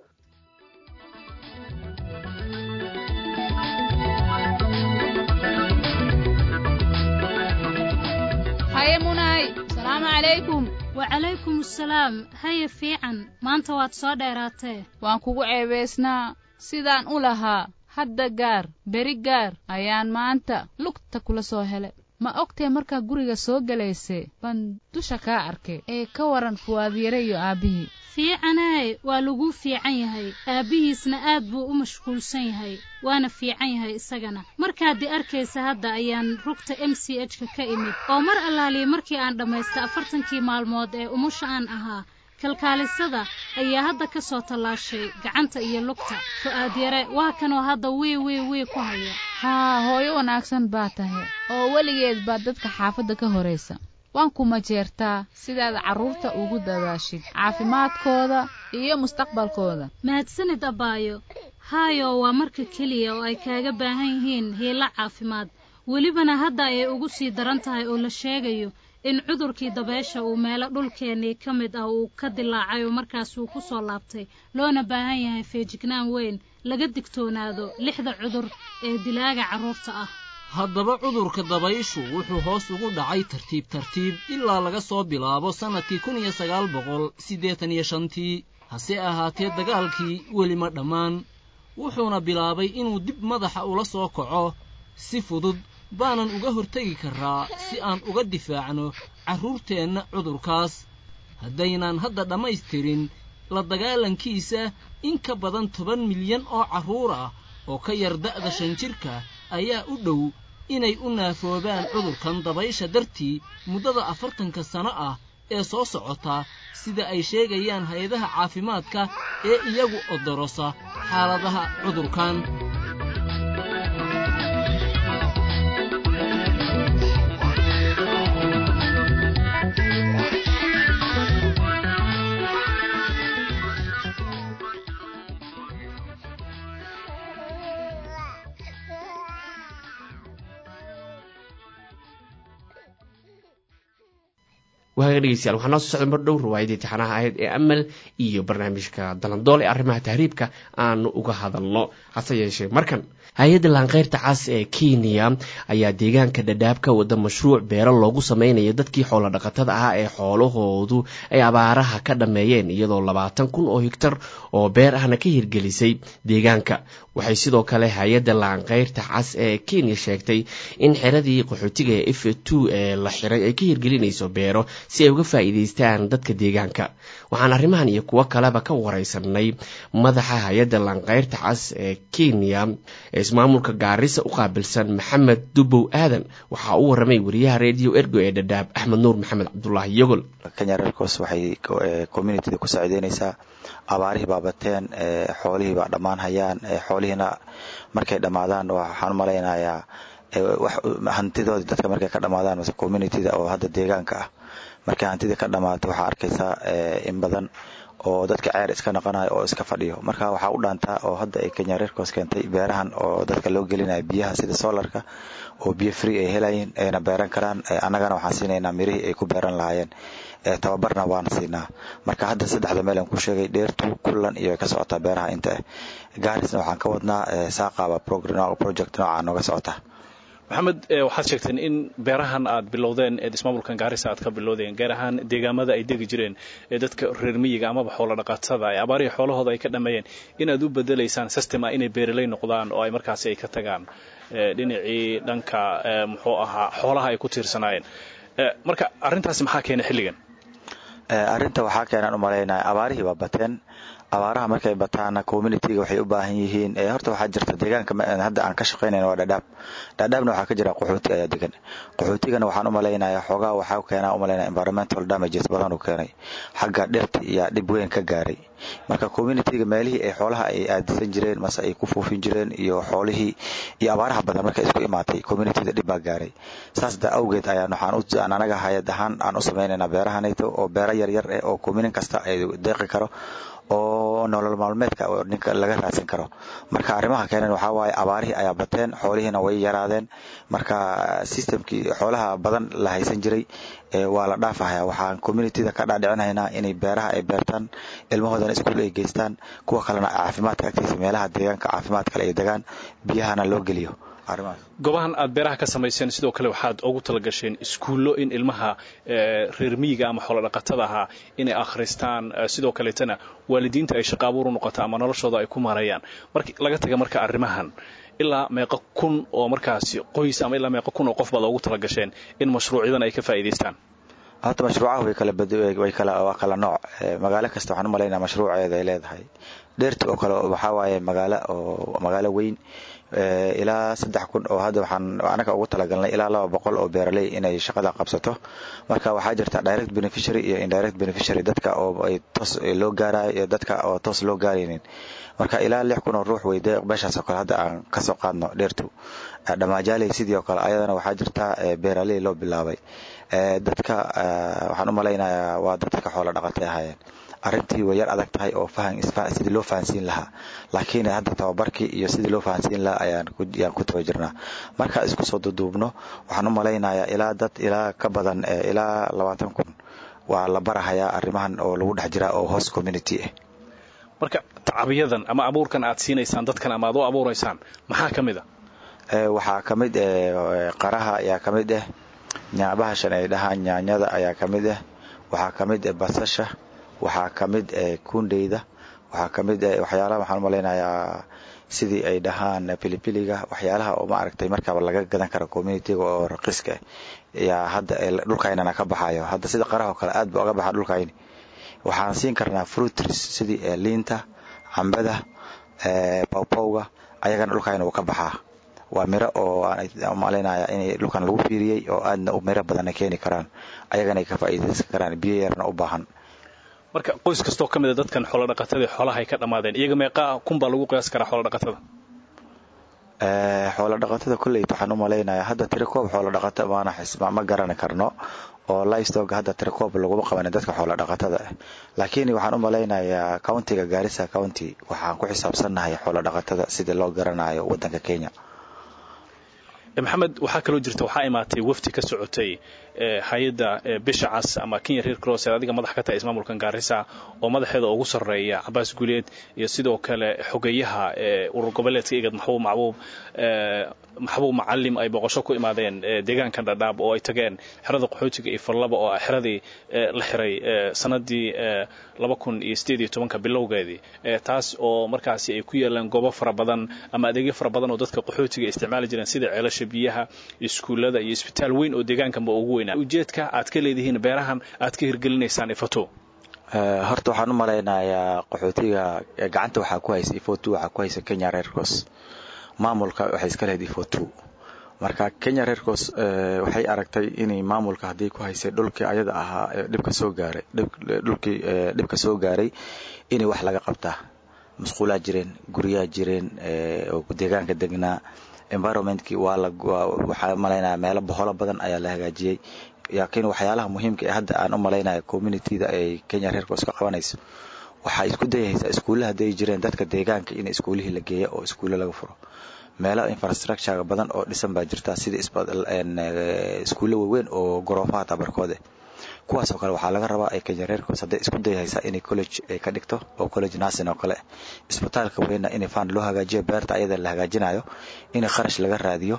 haye munay salaamu calaykum wacalaykum asalaam haye fiican maanta waad soo dheeraatee waan kugu ceebaysnaa sidaan u lahaa hadda gaar beri gaar ayaan maanta lugta kula soo helay ma ogtee markaa guriga soo gelaysay baan dusha kaa arkay ee ka waran fuwaadyare iyo aabbihii fiicanay waa laguu fiican yahay aabbihiisna aad buu u mashquulsan yahay waana fiican yahay isagana markaad i arkaysa hadda ayaan rugta m c h ka ka imid oo mar allaaliya markii aan dhammaysta afartankii maalmood ee umusha aan ahaa kalkaalisada ayaa hadda ka soo tallaashay gacanta iyo lugta fu'aad yare waa kanoo hadda wii wii wii ku haya haa hooyo wanaagsan baa tahay oo weligeed baa dadka xaafadda ka horaysa waan ku majeertaa sidaad carruurta ugu dadaashid caafimaadkooda iyo mustaqbalkooda mahadsanid abbaayo haayo waa marka keliya oo ay kaaga baahan yihiin hiilo caafimaad welibana hadda ayay ugu sii daran tahay oo la sheegayo in cudurkii dabeesha uu meelo dhulkeennii ka mid ah uu ka dilaacay oo markaasuu ku soo laabtay loona baahan yahay feejignaan weyn laga digtoonaado lixda cudur ee dilaaga carruurta ah haddaba cudurka dabayshu wuxuu hoos ugu dhacay tartiib tartiib ilaa laga soo bilaabo sannadkii kun iyo sagaal boqol siddeetan iyo shantii hase ahaatee dagaalkii weli ma dhammaan wuxuuna bilaabay inuu dib madaxa ula soo kaco si fudud baanan uga hortegi karraa si aan uga difaacno carruurteenna cudurkaas haddaynaan hadda dhammaystirin la dagaalankiisa in ka badan toban milyan oo carruur ah oo ka yar da'da shan jirka ayaa u dhow inay u naafoobaan cudurkan dabaysha dartii muddada afartanka sano ah ee soo socota sida ay sheegayaan hay-adaha caafimaadka ee iyagu odorosa xaaladaha cudurkan waaga dhegeystayaal waxaa noo soo socda mar dhow riwaayadii tixanaha ahayd ee amal iyo barnaamijka dalandool ee arrimaha tahriibka aanu uga hadalno hase yeeshee markan hay-adda laanqeyrta cas ee kenya ayaa deegaanka dhadhaab ka wada mashruuc beero loogu sameynayo dadkii xoolo dhaqatada ahaa ee xoolahoodu ay abaaraha ka dhammeeyeen iyadoo labaatan kun oo higtar oo beer ahna ka hirgelisay deegaanka waxay sidoo kale hay-adda laanqeyrta cas ee kenya sheegtay in xiradii qaxootiga ee f two ee la xiray ay ka hirgelinayso beero si ay uga faa'iidaystaan dadka deegaanka waxaan arrimahan iyo kuwo kaleba ka wareysanay madaxa hay-adda laanqeyrta cas ee kenya ee ismaamulka gaarisa u qaabilsan maxamed dubow aadan waxaa u waramay wariyaha redio ergo ee dhadhaab axmed nuur maxamed cabdulaahi yogol kenya reercos waxay communitida ku saacideyneysaa abaarihii baa bateen xoolihii baa dhammaan hayaan xoolihiina markay dhammaadaan waxaan u malaynayaa hantidoodii dadka markay ka dhammaadaan mase communitida oo hadda deegaanka ah markay hantidii ka dhammaato waxaa arkaysaa in badan oo dadka ceer iska noqonayo oo iska fadhiyo marka waxaa u dhaantaa oo hadda ay kenya reerkos keentay beerahan oo dadka loo gelinayo biyaha sida solarka oo biyo free ay helayeen ayna beeran karaan annagana waxaan siinaynaa mirihii ay ku beeran lahaayeen tababarna waan siinaa marka hadda saddexda meel aan ku sheegay dheertu kullan iyo ka socotaa beeraha inta ah gaarisna waxaan ka wadnaa saaqaba project nooca nooga socota maxamed waxaad sheegteen in beerahan aad bilowdeen ee ismaamulkan gaarisa aad ka bilowdeen gaar ahaan deegaamada ay degi jireen ee dadka reer miyiga amaba xoolo dhaqatada ee abaarihii xoolahooda ay ka dhameeyeen inaad u bedelaysaan systema inay beeraley noqdaan oo ay markaasi ay ka tagaan dhinacii dhanka muxuu ahaa xoolaha ay ku tiirsanaayeen marka arrintaasi maxaa keenay xilligan arrinta waxaa keenaan u malaynaya abaarihii baa bateen abaaraha markay bataana communityga waxay u baahan yihiin horta waxaa jirta deegaanka hadda aan ka shaqaynayna waa dhadhaab dhadhaabna waxaa ka jira qaxooti ayaa degan qaxootigana waxaan u malaynayaa xoogaa waxaa keenaa u malaynaya environmental damages badan uu keenay xagga dhirta iyo dhib weyn ka gaaray marka communityga meelihii ay xoolaha ay aadisan jireen mase ay ku fuufin jireen iyo xoolihii iyo abaaraha badan markay isku imaatay communityda dhib baa gaaray saas da awgeed ayaan waxaan anaga hayad ahaan aan u samaynaynaa beerahanayto oo beero yaryar eh oo communin kasta ay deeqi karo oo nolol maalmeedka ninka laga raadsan karo marka arrimaha keeneen waxaa waaye abaarihii ayaa bateen xoolihiina way yaraadeen marka systemkii xoolaha badan la haysan jiray waa la dhaafahaya waxaan communityda ka dhaadhicinaynaa inay beeraha ay beertaan ilmahoodana iskuul ay geystaan kuwa kalena caafimaadka agtiisa meelaha deegaanka caafimaad kale ay degaan biyahana loo geliyo goobahan aad beeraha ka samayseen sidoo kale waxaad ugu talagasheen iskuullo in ilmaha reer miyiga ama xoolodhaqatada ahaa inay akhristaan sidoo kaleetana waalidiinta ay shaqaabuur u noqoto ama noloshooda ay ku marayaan marka laga taga marka arrimahan ilaa meeqo kun oo markaasi qoys ama ilaa meeqo kun oo qof baad ugu talagasheen in mashruucyadan ay ka faa'iidaystaan horta mashruucaha way kala way kala waa kala nooc magaalo kasta waxaan u malaynaa mashruuceeda ay leedahay dheerti oo kale waxaa waaye magaalo oo magaalo weyn ilaa saddex kun oo hadda waxaan anaga ugu talagalnay ilaa laba boqol oo beeraley inay shaqada qabsato marka waxaa jirta direct beneficiary iyo indirect beneficiary dadka oo ay toos loo gaarayo iyo dadka oo toos loo gaaraynin marka ilaa lix kun oo ruux weyde meeshaas oo kale hadda aan kasoo qaadno dheertu dhammaajaaley sidii oo kale ayadana waxaa jirta beeraley loo bilaabay dadka waxaan u malaynayaa waa dadka xoolo dhaqatay ahaayeen arrintii way yar adag tahay oo fahan sidii loo fahansiin lahaa laakiin hadda tababarkii iyo sidii loo fahansiin lahaa ayaan ku taba jirnaa marka isku soo duduubno waxaan u malaynayaa ilaa dad ilaa ka badan ilaa labaatan kun waa la barahayaa arrimahan oo lagu dhex jiraa oo host community ah marka tacabiyadan ama abuurkan aad siinaysaan dadkan ama aad u abuuraysaan maxaa ka mid a waxaa ka mid qaraha ayaa ka mid ah bahashan ay dhahaan nyaanyada ayaa ka mid ah waxaa ka mid ah basasha waxaa ka mid kundeyda waxaa ka mid waxyaalaha waxaan u malaynayaa sidii ay dhahaan pilipiliga waxyaalaha oo ma aragtay markaaba laga gadan karo communityga oo raqiiska yaa hadda dhulkaynana ka baxayo hadda sida qaraha oo kale aad ba oga baxa dhulkayni waxaan siin karnaa fruitris sidii liinta cambada pawpawga ayagana dhulkayna uu ka baxaa waa miro oo aan malaynaya in dhulkan lagu fiiriyey oo aadna miro badanna keeni karaan ayagana ay ka faa'iidaysan karaan biyo yarna u baahan marka qoys kastoo ka mida dadkan xoolodhaqatadii xoolaha ay ka dhammaadeen iyaga meeqaa kun baa lagu qiyaas karaa xoolodhaqatada xoolo dhaqatada kolleyt waxaan u malaynayaa hadda tirikoob xoolo dhaqato maana ma garani karno oo livestock hadda tirikoob laguma qabanin dadka xoolo dhaqatada ah laakiin waxaan u malaynayaa countiga gaarisa county waxaan ku xisaabsannahay xoolo dhaqatada sidii loo garanayo waddanka kenya maxamed waxaa kaloo jirta waxaa imaatay wafdi ka socotay hay-adda bisha cas ama kenya reer cross ee adiga madax ka tahay ismaamulkan gaarisa oo madaxeeda ugu sarreeya cabaas guuleed iyo sidoo kale xogeyaha urur goboleedka igad maxbuub macbuub maxbuub macalim ay boqosho ku imaadeen deegaankan dhadhaab oo ay tageen xerada qaxootiga iyo fallaba oo xeradii la xiray sanadii laba kun iyo sideed iyo tobanka bilowgeedii taas oo markaasi ay ku yeelaan goobo fara badan ama adeegyo fara badan oo dadka qaxootiga isticmaali jireen sida ceelasha biyaha iskuullada iyo isbitaal weyn oo deegaankanba ugu weynaa ujeedka aad ka leedihiin beerahan aad ka hirgelinaysaan ifato horta waxaan u malaynayaa qaxootiga gacanta waxaa ku haysa ifotu waxaa ku haysa kenya reercos maamulka waxay iska lehed ifotu marka kenya reercos waxay aragtay inay maamulka haddii ku haysay dhulkii ayada ahaa dhibka soo gaaray dhulkii dhibka soo gaaray inay wax laga qabtaa musquulaa jireen guryaa jireen oo deegaanka degnaa environmentkii waa la waxaa malaynaya meelo boholo badan ayaa la hagaajiyey laakiin waxyaalaha muhiimka ee hadda aan u malaynaya communityda ay kenya reercos ka qabanayso waxaa isku dayaysaa iskuulla hadday jireen dadka deegaanka in iskuullihii la geeya oo iskuulle laga furo meelo infrastructure badan oo dhisan baa jirta sida iskuulle waaweyn oo goroofaha tabarkoode kuwaasoo kale waxaa laga rabaa ay kenya reerkoos hadday isku dayaysaa inay college ay ka dhigto oo college nursing oo kale isbitaalka weynna in fund loo hagaajiyo beerta ayada la hagaajinayo in kharash laga raadiyo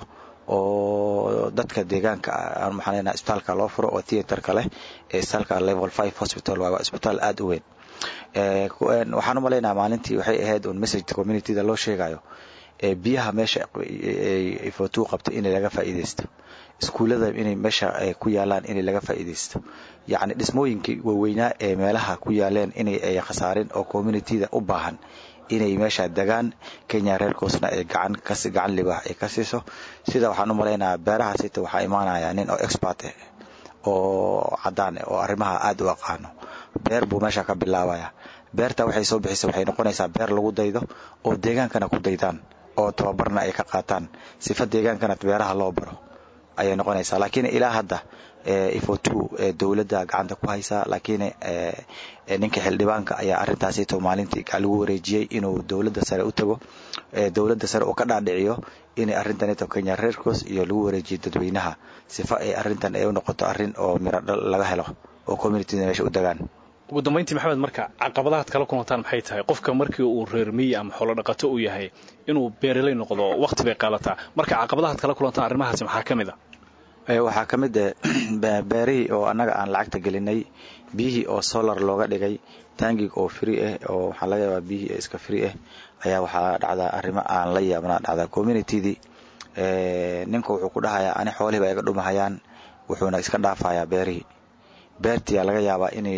oo dadka deegaanka aan maxaan leenahay isbitaalka loo furo oo theaterka leh ee isbitaalka level five hospital waa isbitaal aada u weyn waxaan u malaynayaa maalintii waxay ahayd un message communityda loo sheegayo biyaha meesha fotuu qabtay inay laga faa'iidaysto iskuullada inay meesha ku yaalaan inay laga faa'iidaysto yacni dhismooyinkii waaweynaa ee meelaha ku yaaleen inay ay khasaarin oo communityda u baahan inay meesha degaan kenya reerkoosna ay gacan kasi gacan libaax ay ka siiso sida waxaan u malaynayaa beeraha sita waxaa imaanaya nin oo expert ah oo caddaan ah oo arrimaha aada u aqaano beer buu meesha ka bilaabaya beerta waxay soo bixisa waxay noqonaysaa beer lagu daydo oo deegaankana ku daydaan oo tababarna ay ka qaataan sifa deegaankana beeraha loo baro ayay noqonaysaa laakiin ilaa hadda ifotu dowladda gacanta ku haysaa laakiin ninka xildhibaanka ayaa arrintaasito maalintii lagu wareejiyey inuu dowladda sare u tago dowladda sare uu ka dhaadhiciyo inay arrintanito kenya reerkoos iyo lagu wareejiyo dadweynaha sifa ay arrintan ay u noqoto arrin oo miro laga helo oo communityda meesha u degaan ugu dambayntii maxamed marka caqabadahaad kala kulantaan maxay tahay qofka markii uu reer miyi ama xoolo dhaqato uu yahay inuu beeraley noqdo waqti bay qaalataa marka caqabadahaad kala kulantaan arrimahaasi maxaa ka mid a waxaa ka mid beerihii oo annaga aan lacagta gelinay biyihii oo solar looga dhigay tangig oo free ah oo waxaa laga yaabaa biyihii iska free ah ayaa waxaa dhacdaa arrimo aan la yaabnaa dhacdaa communitydii ninka wuxuu ku dhahayaa ani xoolihiiba iga dhumahayaan wuxuuna iska dhaafayaa beerihii beertiyaa laga yaabaa inay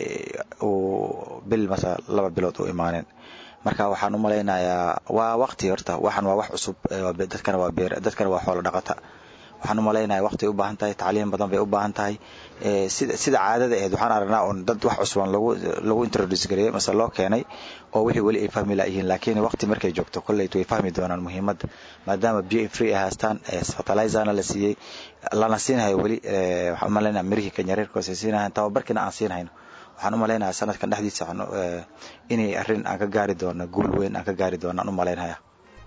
uu bil mase laba bilood u imaanin marka waxaan u malaynayaa waa waqti horta waxan waa wax cusub dadkana waa beer dadkana waa xoolo dhaqata waxaan u malaynaya waqti u baahan tahay tacliim badan bay u baahan tahay sida sida caadada ahayd waxaan aragnaa un dad wax cusban lagu lagu introduce gareeyay mase loo keenay oo wixii weli ay fahmi laayihiin laakiin waqti markay joogto kolleyt way fahmi doonaan muhiimadda maadaama biyo free ay haystaan fertilizerna la siiyey lana siinhayo weli waxaan u malaynaya mirihii kenya reerkoos ay siinahayn tababarkiina aan siinhayno waxaan u malaynayaa sanadkan dhexdiisa inay arrin aan ka gaari doono guul weyn aan ka gaari doono aan u malaynaya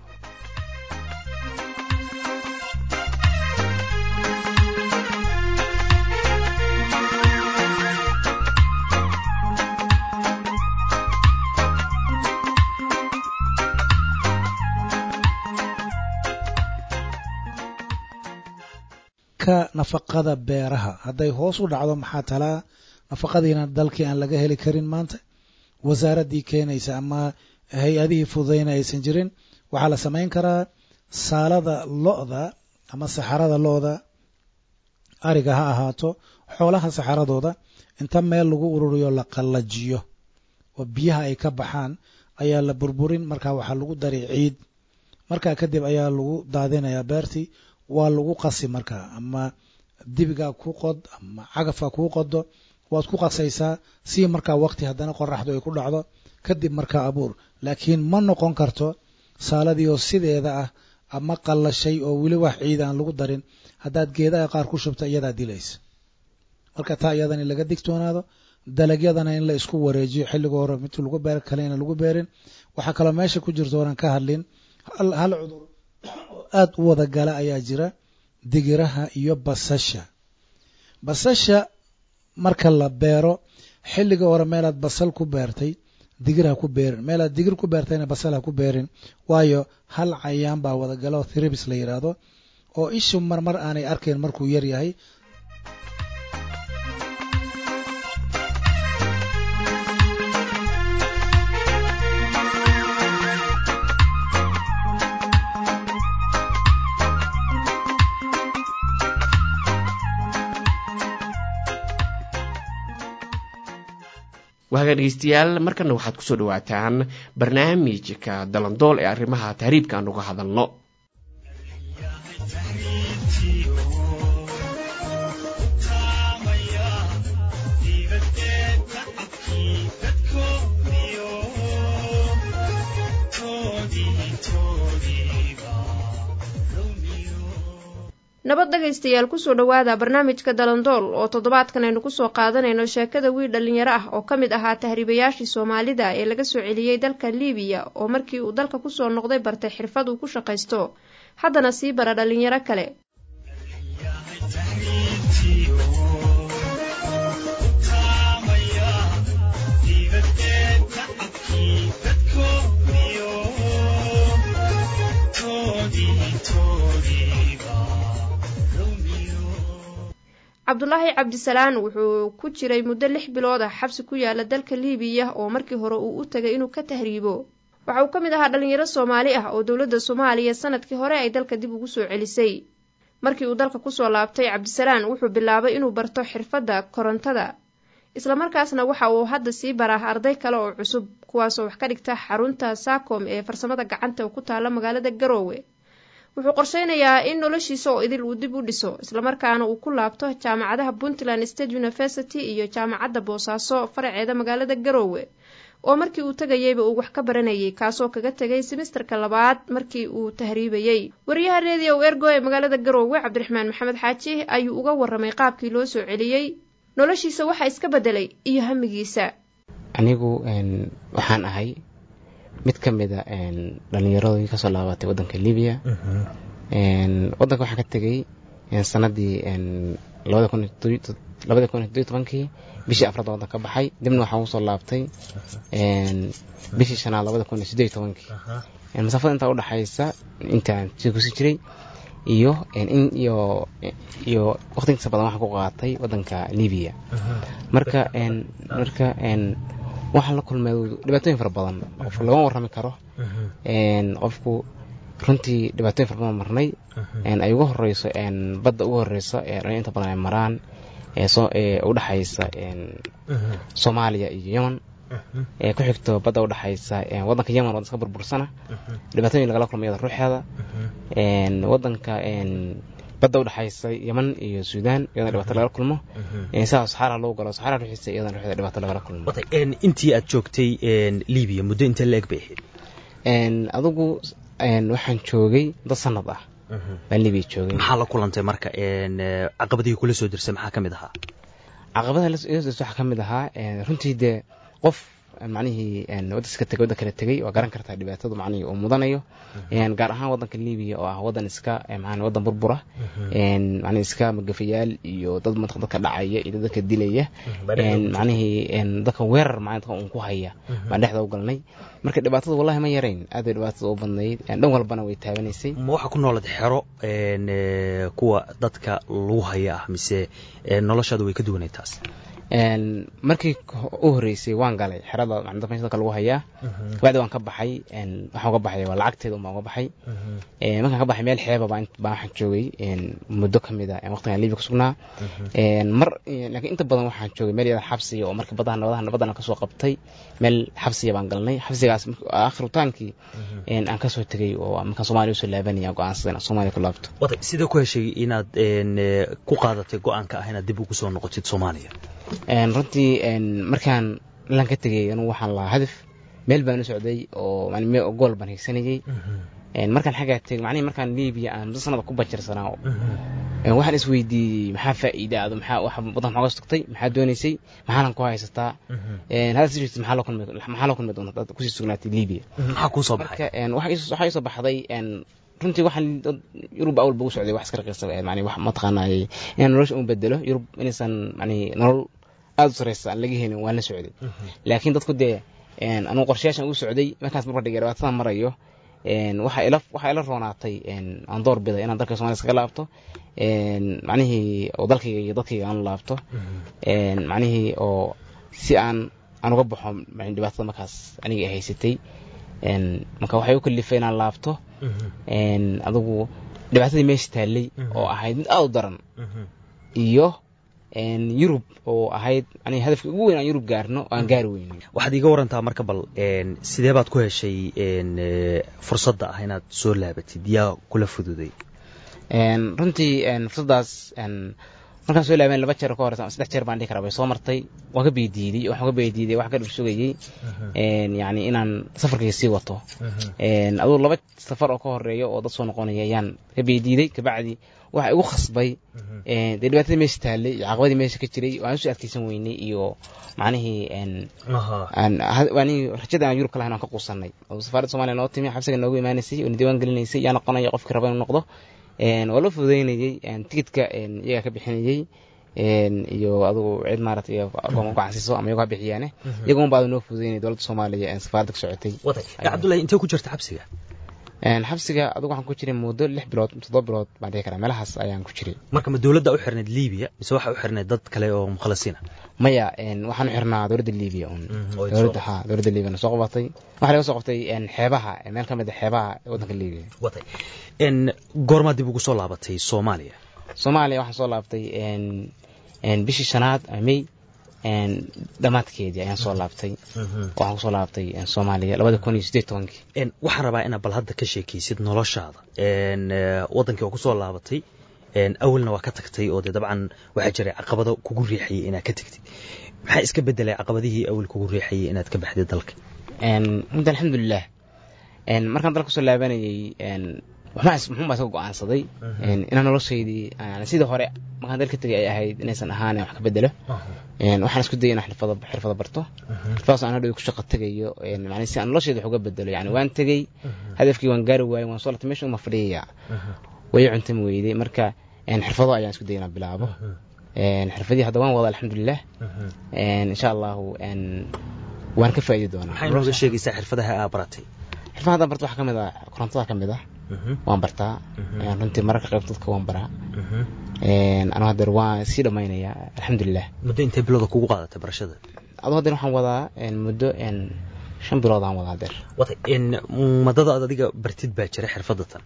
ka nafaqada beeraha hadday hoos u dhacdo maxaa talaa nafaqadiina dalkii aan laga heli karin maanta wasaaraddii keenaysa ama hay-adihii fududayna aysan jirin waxaa la samayn karaa saalada lo-da ama saxarada lo-da ariga ha ahaato xoolaha saxaradooda inta meel lagu ururiyo la qallajiyo oo biyaha ay ka baxaan ayaa la burburin markaa waxaa lagu dari ciid markaa kadib ayaa lagu daadinayaa beertii waa lagu qasi markaa ama dibigaa ku qod ama cagafka kuu qodo waad ku qasaysaa si markaa waqti haddana qoraxdu ay ku dhacdo kadib markaa abuur laakiin ma noqon karto saaladii oo sideeda ah ama qallashay oo weli wax ciid aan lagu darin haddaad geedaha qaar ku shubta iyadaa dilaysa marka taa iyadana in laga digtoonaado dalagyadana in la isku wareejiyo xilliga hore mid lagu beer kale ina lagu beerin waxaa kaloo meesha ku jirto oran ka hadlin hal cudur oo aada u wada gala ayaa jira digiraha iyo basasha basasha marka la beero xilliga hore meelaad basal ku beertay digir ha ku beerin meelaad digir ku beertayna basal ha ku beerin waayo hal cayaan baa wadagala oo thribis la yidhaahdo oo ishu marmar aanay arkayn markuu yar yahay waaga dhegeystayaal markana waxaad kusoo dhawaataan barnaamijka dalandool ee arrimaha tahriibka aan uga hadalno nabad dhegaystayaal kusoo dhowaada barnaamijka dalandool oo toddobaadkan aynu kusoo qaadanayno sheekada wiil dhallinyaro ah oo ka mid ahaa tahriibayaashii soomaalida ee laga soo celiyey dalka liibiya oo markii uu dalka kusoo noqday bartay xirfad uu ku shaqaysto haddana sii bara dhallinyaro kale cabdulaahi cabdisalaan wuxuu ku jiray muddo lix bilood ah xabsi ku yaala dalka liibiya oo markii hore uu u tagay inuu ka tahriibo waxa uu ka mid ahaa dhallinyaro soomaali ah oo dowladda soomaaliya sanadkii hore ay dalka dib ugu soo celisay markii uu dalka kusoo laabtay cabdisalaan wuxuu bilaabay inuu barto xirfadda korontada islamarkaasna waxa uu hadda sii baraa arday kale oo cusub kuwaasoo wax ka dhigta xarunta saakom ee farsamada gacanta ku taala magaalada garoowe wuxuu qorsheynayaa in noloshiisa oo idil uu dib u dhiso islamarkaana uu ku laabto jaamacadaha puntland state university iyo jaamacadda boosaaso faraceeda magaalada garoowe oo markii uu tegayeyba uu wax ka baranayay kaasoo kaga tegay simisterka labaad markii uu tahriibayey wariyaha redio ergo ee magaalada garoowe cabdiraxmaan maxamed xaaji ayuu uga waramay qaabkii loo soo celiyey noloshiisa waxaa iska bedelay iyo hamigiisa anigu waxaan ahay mid ka mid a dhallinyaradii kasoo laabatay waddanka libiya waddanka waxaan ka tegey sanadii labada kun iyo tobankii bishii afraad waddanka ka baxay dibna waxaan usoo laabtay bishii shanaad labada kun iyo siddeed iyo tobankii masaafada intaa udhexaysa intaan sii kusi jiray iyo iyo iyo waqtigiisa badan waxaan ku qaatay waddanka libiya marka marka waxaan la kulmay dhibaatooyin fara badan qofka lagama warrami karo qofku runtii dhibaatooyin fara badan marnay ay uga horeyso badda uga horeyso ee inta badan ay maraan ee udhexaysa soomaaliya iyo yemen ee ku xigto badda udhexaysa waddanka yemen waddan iska burbursana dhibaatooyin lagala kulmay iyada ruuxeeda waddanka badda udhexaysa yemen iyo suudaan iyadana dhibaato lagala kulmo sidaa saxaara loo galo saxaara ruuxiisa iyadana ruuxeeda dhibaato lagala kulmo intii aad joogtay libiya muddo intee la eg bay ahayd adigu waxaan joogay dad sanad ah baan libiya joogay maxaa la kulantay marka caqabadihii kula soo dirsay maxaa ka mid ahaa caqabadaha ila soo dirsa waxaa ka mid ahaa runtii dee qof macnihii waddanka tegay waddan kale tegey waa garan kartaa dhibaatadu macnihii uu mudanayo gaar ahaan waddanka libiya oo ah waddan iska macnii waddan burbura macnii iska magafayaal iyo dad dadka dhacaya iyo dad dadka dilaya macnihii dadka weerar macnii dadka uun ku haya baan dhexda u galnay marka dhibaatada wallahi ma yarayn aad bay dhibaatada u badnayd dhan walbana way taabanaysay ma waxaa ku noolad xero kuwa dadka lagu haya ah mise noloshaadu way ka duwanay taas markii u horeysay waan galay xerada dadka meesha dadka lagu hayaa bacdi waan ka baxay waxaan uga baxay waa lacagteeda unbaan uga baxay markaan ka baxay meel xeeba baan waxaan joogay muddo ka mid a waqtigan libiya ku sugnaa mar laakiin inta badan waxaan joogay meel yada xabsiga oo markii badaha nabadaha nabadana kasoo qabtay meel xabsiga baan galnay xabsigaas akhritaankii aan kasoo tegay oo markaan soomaaliya usoo laabanaya go-aansaday inaan soomaaliya ku laabto sidee ku heshay inaad ku qaadatay go-aanka ah inaad dib ugu soo noqotid soomaaliya runtii markaan lan ka tegay anugu waxaan lahaa hadaf meel baan u socday oo gool baan higsanayay markaan xaggaa tegay macnihi markaan libiya aan muddo sanada ku bajirsanaa waxaan isweydiiyey maxaa faa'iida ado maxaa wax waddan maxaa sugtay maxaa doonaysay maxaanan ku haysataa haddaad sii maxaa loo kulmi maxaa loo kulmi doonta hadaad kusii sugnaatay libiya maxaa kuu soo baxay waxaa ii soo baxday runtii waxaan yurub awal ba u socday wax iska raqiisa mani wax mataqaanaaye inaan nolosha un bedelo yurub inaysan mani nolol aada u sareysa aan laga helin waan la socday laakiin dadku dee anugu qorshayaashan u socday markaas marba dhigay dhibaatada marayo waxaa ila waxaa ila roonaatay aan door biday inaan dalka somalia iskaga laabto macnihii oo dalkayga iyo dadkayga aan laabto macnihii oo si aan aan uga baxo dhibaatada markaas aniga ay haysatay marka waxay u kalifay inaan laabto adigu dhibaatadii meesha taallay oo ahayd mid aada u daran iyo yurub oo ahayd yani hadafka ugu weyn aan yurub gaarno oo aan gaari weyno waxaad iiga warantaa marka bal sidee baad ku heshay fursadda ah inaad soo laabatid yaa kula fududay runtii fursaddaas markaan soo laaban laba jeer ka hor saddex jeer baan dhihi karaa way soo martay waan ka beydiiday waxaan ka beydiiday wax ka dhul sugayey yacni inaan safarkayga sii wato aduu laba safar oo ka horeeya oo dad soo noqonaya ayaan ka beydiiday kabacdi waxa igu khasbay dee dhibaatada meesha taallay iyo caqabadii meesha ka jiray waan usoo adkeysan weynay iyo macnihii rajada aan yurub ka lahayn aan ka quusanay oo safaaradda somaaliya noo timi xabsiga noogu imaanaysay oo na diiwaan gelinaysay yaa noqonaya qofkii raba inuu noqdo waa loo fududeynayey tigidka iyagaa ka bixinayey iyo adugu cid maaragtay gacansiiso ama iyagoo ha bixiyaane iyaga un baa noo fududeynaya dowladda soomaaliya safaaradda ka socotay cabdullahi intee ku jirta xabsiga xabsiga adugu waxaan ku jiray muddo lix bilood toddoba bilood baan dhihi karaa meelahaas ayaan ku jiray marka ma dowladda u xirnayd libiya mise waxa u xirnayd dad kale oo mukhalasiina maya waxaan u xirnaa dowladda libiya un dowladda ha dowladda libiya na soo qabatay waxaa laga soo qabtay xeebaha meel ka mid a xeebaha waddanka libiya watay goormaa dib ugu soo laabatay soomaaliya soomaaliya waxaan soo laabtay bishii shanaad may dhammaadkeedii ayaan soo laabtay waxaan kusoo laabtay soomaaliya labada kun iyo siddeed tobankii waxaan rabaa inaad bal hadda ka sheekaysid noloshaada waddankii oo kusoo laabatay awalna waa ka tagtay oo dee dabcan waxaa jiray caqabado kugu riixayay inaad ka tegtid maxaa iska bedelay caqabadihii awal kugu riixayay inaad ka baxdid dalka runta alxamdulilah markaan dalka kusoo laabanayay muxuun baa iska go'aansaday inaan noloshaydii sidii hore markaan dalka tegay ay ahayd inaysan ahaan wax ka bedelo waxaan isku dayay inaan xirfado xirfado barto xirfadaas aan hadhow ku shaqo tegayo macnaa si aan noloshayda wax uga bedelo yani waan tegey hadafkii waan gaari waayey waan soo latay meesha uma fadhiyaya way cuntami weyday marka xirfado ayaan isku dayay inaan bilaabo xirfadii hadda waan wada alxamdulilah insha allahu waan ka faa'iidi doonaa maxay nooga sheegaysaa xirfadaha aa baratay xirfadaha haddaan barto waxaa ka mid ah korontada ka mid ah waan bartaa runtii mararka qayb dadka waan baraa anuu hadeer waan sii dhammaynayaa alxamdulilah muddo intee bilooda kugu qaadatay barashada aduu hadeer waxaan wadaa muddo shan bilood aan wadaa hadeer watay madada aad adiga bartid baa jira xirfadatan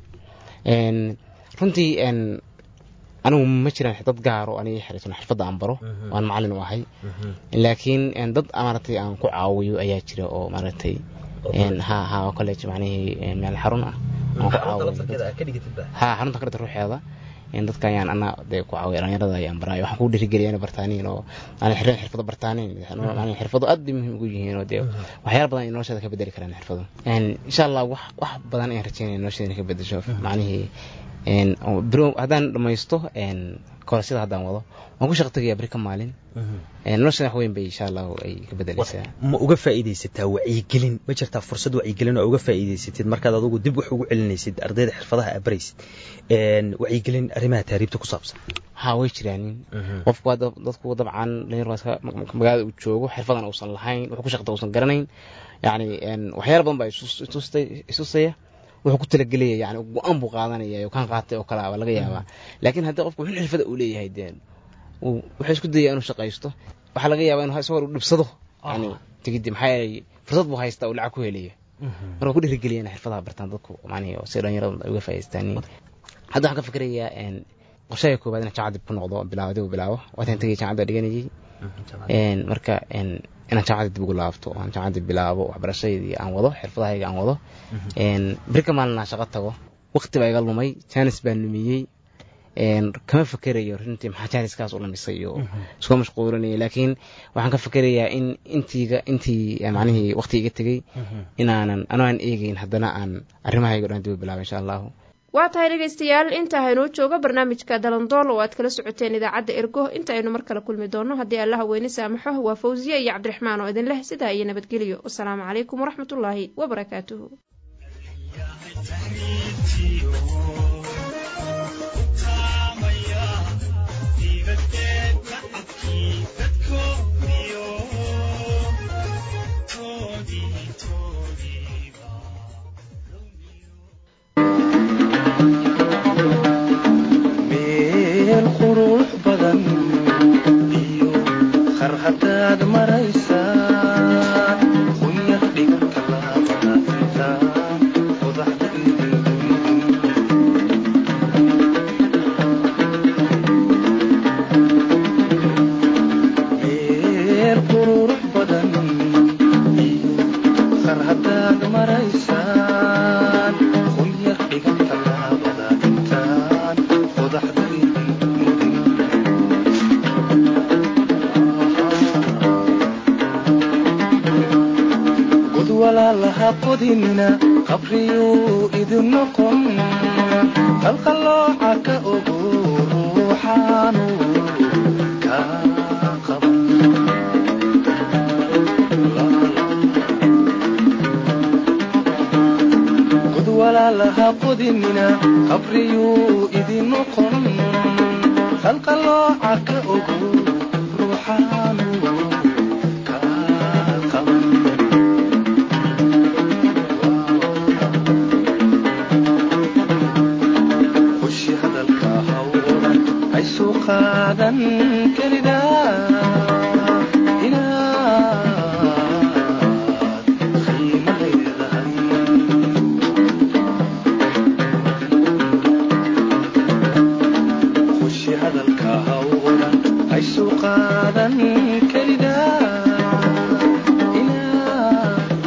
runtii anigu ma jiraan dad gaar oo aniga xiriirsan xirfadda aan baro waan macallin u ahay laakiin dad maaragtay aan ku caawiyo ayaa jira oo maaragtay ha ha college macnihii meel xarun ah aan ku caawiyo ha xarunta ka dhigta ruuxeeda dadka ayaan ana dee ku caawiya dhalinyarada ayaan baraayo waxaan ku dhiirigeliya inay bartaaniin oo aanay xireen xirfado bartaaniin macnihii xirfado aad bay muhiim ugu yihiin oo dee waxyaala badan ay nolosheeda ka bedeli karaan xirfado insha allah wax wax badan ayaan rajeynaya nolosheeda inay ka bedesho macnihii bro haddaan dhamaysto koorasyada haddaan wado waan ku shaqo tegayaa beri ka maalin noloshada wax weyn bay insha allahu ay ka bedelaysaa ma uga faa'iidaysataa wacyigelin ma jirtaa fursad wacyigelin oo uga faa'iidaysatid markaad adugu dib wax ugu celinaysid ardayda xirfadaha aad baraysid wacyigelin arrimaha taariibta ku saabsan ha way jiraanin qofku waa dadku dabcan dhalinyarka magaalada uu joogo xirfadan uusan lahayn wuxuu ku shaqta uusan garanayn yacni waxyaala badan baa isusaya wuxuu ku talagelaya yani go-aan buu qaadanaya oo kan qaatay oo kale baa laga yaabaa laakiin haddii qofku wuxuu xirfada uu leeyahay dee wuxuu isku dayaya inuu shaqaysto waxaa laga yaabaa inuu isagoo dhibsado yani tigidi maxaa yeelay fursad buu haystaa uu lacag ku helayo marka ku dhiirigeliya inay xirfadaha bartaan dadku macnihi oo si dhalinyarada ay uga faa'idaystaan hadda waxaan ka fikirayaa qorshaha koowaad inaan jaamacad dib ku noqdo bilaabo dib u bilaabo waataan tegay jaamacadda dhiganayay marka inaan jaamacadda dib ugu laabto aan jaamacadda bilaabo waxbarashadeedii aan wado xirfadahayga aan wado beri ka maalin aan shaqo tago waqti baa iga lumay jaanis baan lumiyey kama fakerayo runtii maxaa jaaniskaas u lumisay iyo iskuma mashquulinaya laakiin waxaan ka fakerayaa in intiiga intii macnihii waqti iga tegey inaanan anoo aan eegeyn haddana aan arrimahayga dhan dib u bilaabo insha allahu waa tahay dhegaystayaal inta haynoo joogo barnaamijka dalandool oo aad kala socoteen idaacadda ergo inta aynu mar kale kulmi doonno haddii allaha weyne saamaxo waa fawsiye iyo cabdiraxmaan oo idin leh sidaa iyo nabadgelyo wasalaamu calaykum waraxmatullaahi wabarakaatuhu hadaad maraysaa qunyar dhigta laabata meel qurux badan qar hadaad maraysaan qunyar dhigta laabada intaan qodaxda qodinina qabriyuu idin noqon qalqallooca ka ogo ruuxaanu ka qaban god walaalaha qodinina qabriyuu idin noqon qalqallooca ka ogo ruuxaanu ka qaban hushi hadalka hawran haysu qaadan kelida inaad qiimo leedahay hushi hadalka hawran haysu qaadan kelida inaad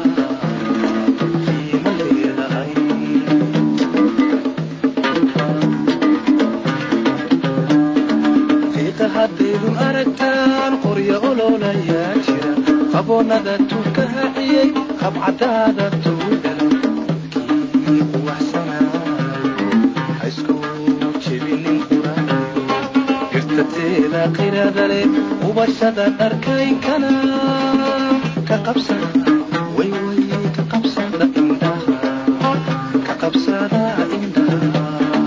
qiimo leedahay qiiqa haddaydun aragtaan qoryo ololayaa jira qaboonada tuka haciyey qabcadaada tuudhalay kii quwaxsanaayo ha isku jebinin quraanayo dhirtateeda qirada leh ubashada dharkaynkana ka qabsada way way ka qabsada indhaha ka qabsada indhaha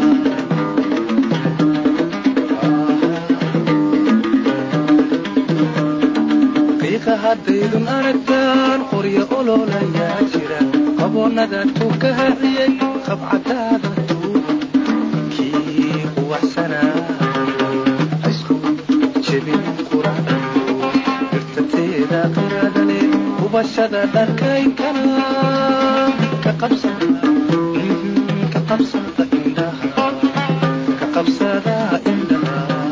qiiqa haddaydun aragtaan qoryo ololayaa jira qaboonada tuka haciyey qabcadaada tuuba kii quwaxsanaayo ha isku jebin quraanayo dhirtateeda qirada leh hubashada dharkaynkana ka qabsada mhm, ka qabsada indhaha ka qabsada indhaha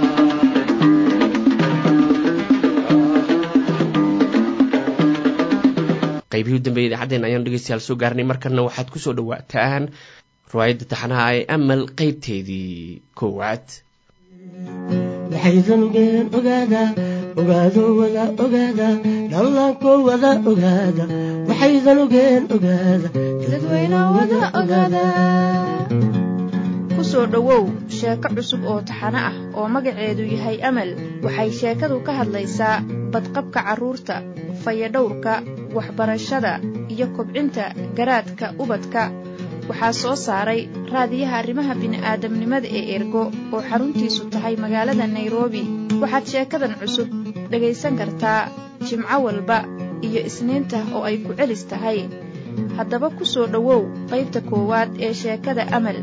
qaybihii u dambeeyay idaacaddeena ayaan dhegeystayaal soo gaarnay markana waxaad ku soo dhawaataan riwaayadda taxanaha ee amal qaybteedii koowaad waxaysan ogeen ogaada ogaado wada ogaada dhallaanko wada ogaada waxaysan ogeen ogaada dadweynaha wada ogaada ku soo dhowow sheeko cusub oo taxano ah oo magaceedu yahay amal waxay sheekadu ka hadlaysaa badqabka carruurta fayadhowrka waxbarashada iyo kobcinta garaadka ubadka waxaa soo saaray raadiyaha arrimaha bini'aadamnimada ee ergo oo xaruntiisu tahay magaalada nairobi waxaad sheekadan cusub dhegaysan kartaa jimco walba iyo isniinta oo ay ku celis tahay haddaba ku soo dhowow qaybta koowaad ee sheekada amal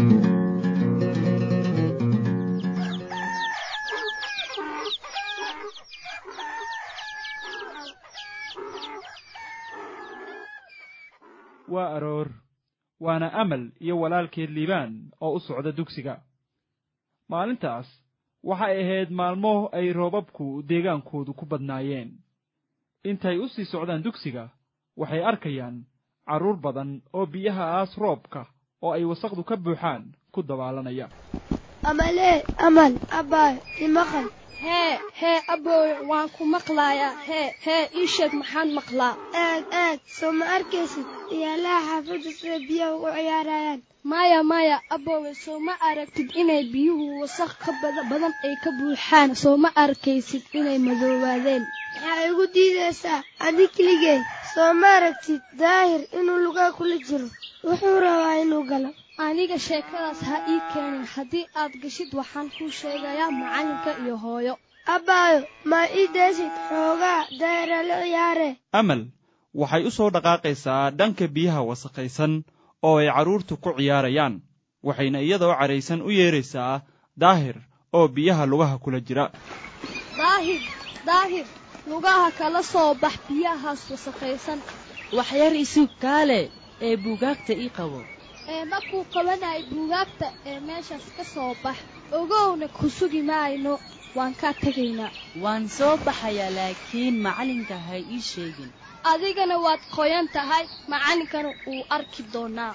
waa aroor waana amal iyo walaalkeed liibaan oo u socda dugsiga maalintaas waxay ahayd maalmo ay roobabku deegaankoodu ku badnaayeen intay u sii socdaan dugsiga waxay arkayaan carruur badan oo biyaha aas roobka oo ay wasaqdu ka buuxaan ku dabaalanaya amalee amal abbaayo imaqal hee hee aboowe waan ku maqlayaa hee hee ii sheeg maxaan maqlaa aad aad soo ma arkaysid iyaalaha xaafadda sida biyaha ugu ciyaarayaan maya maya aboowe soo ma aragtid inay biyuhu wasaq ka bada badan ay ka buuxaan soo ma arkaysid inay madoobaadeen maxaa igu diidaysaa adi keligee soo ma aragtid daahir inuu lugaa kula jiro wuxuu rabaa inuu galo aniga sheekadaas ha ii keenin haddii aad gashid waxaan kuu sheegayaa macallinka iyo hooyo abbaayo ma ii daysid xoogaa daahira la ciyaare amal waxay u soo dhaqaaqaysaa dhanka biyaha wasakhaysan oo ay carruurtu ku ciyaarayaan waxayna iyadoo caraysan u yeeraysaa daahir oo biyaha lugaha kula jira daahir daahir lugaha kala soo bax biyahaas wasakhaysan waxyar isug kaale ee buugaagta ii qabo ee markuu qabanayay buugaagta ee meeshaas ka soo bax ogowna ku sugi maayno waan kaa tegaynaa waan soo baxayaa laakiin macallinka ha ii sheegin adigana waad qoyan tahay macallinkana wuu arki doonaa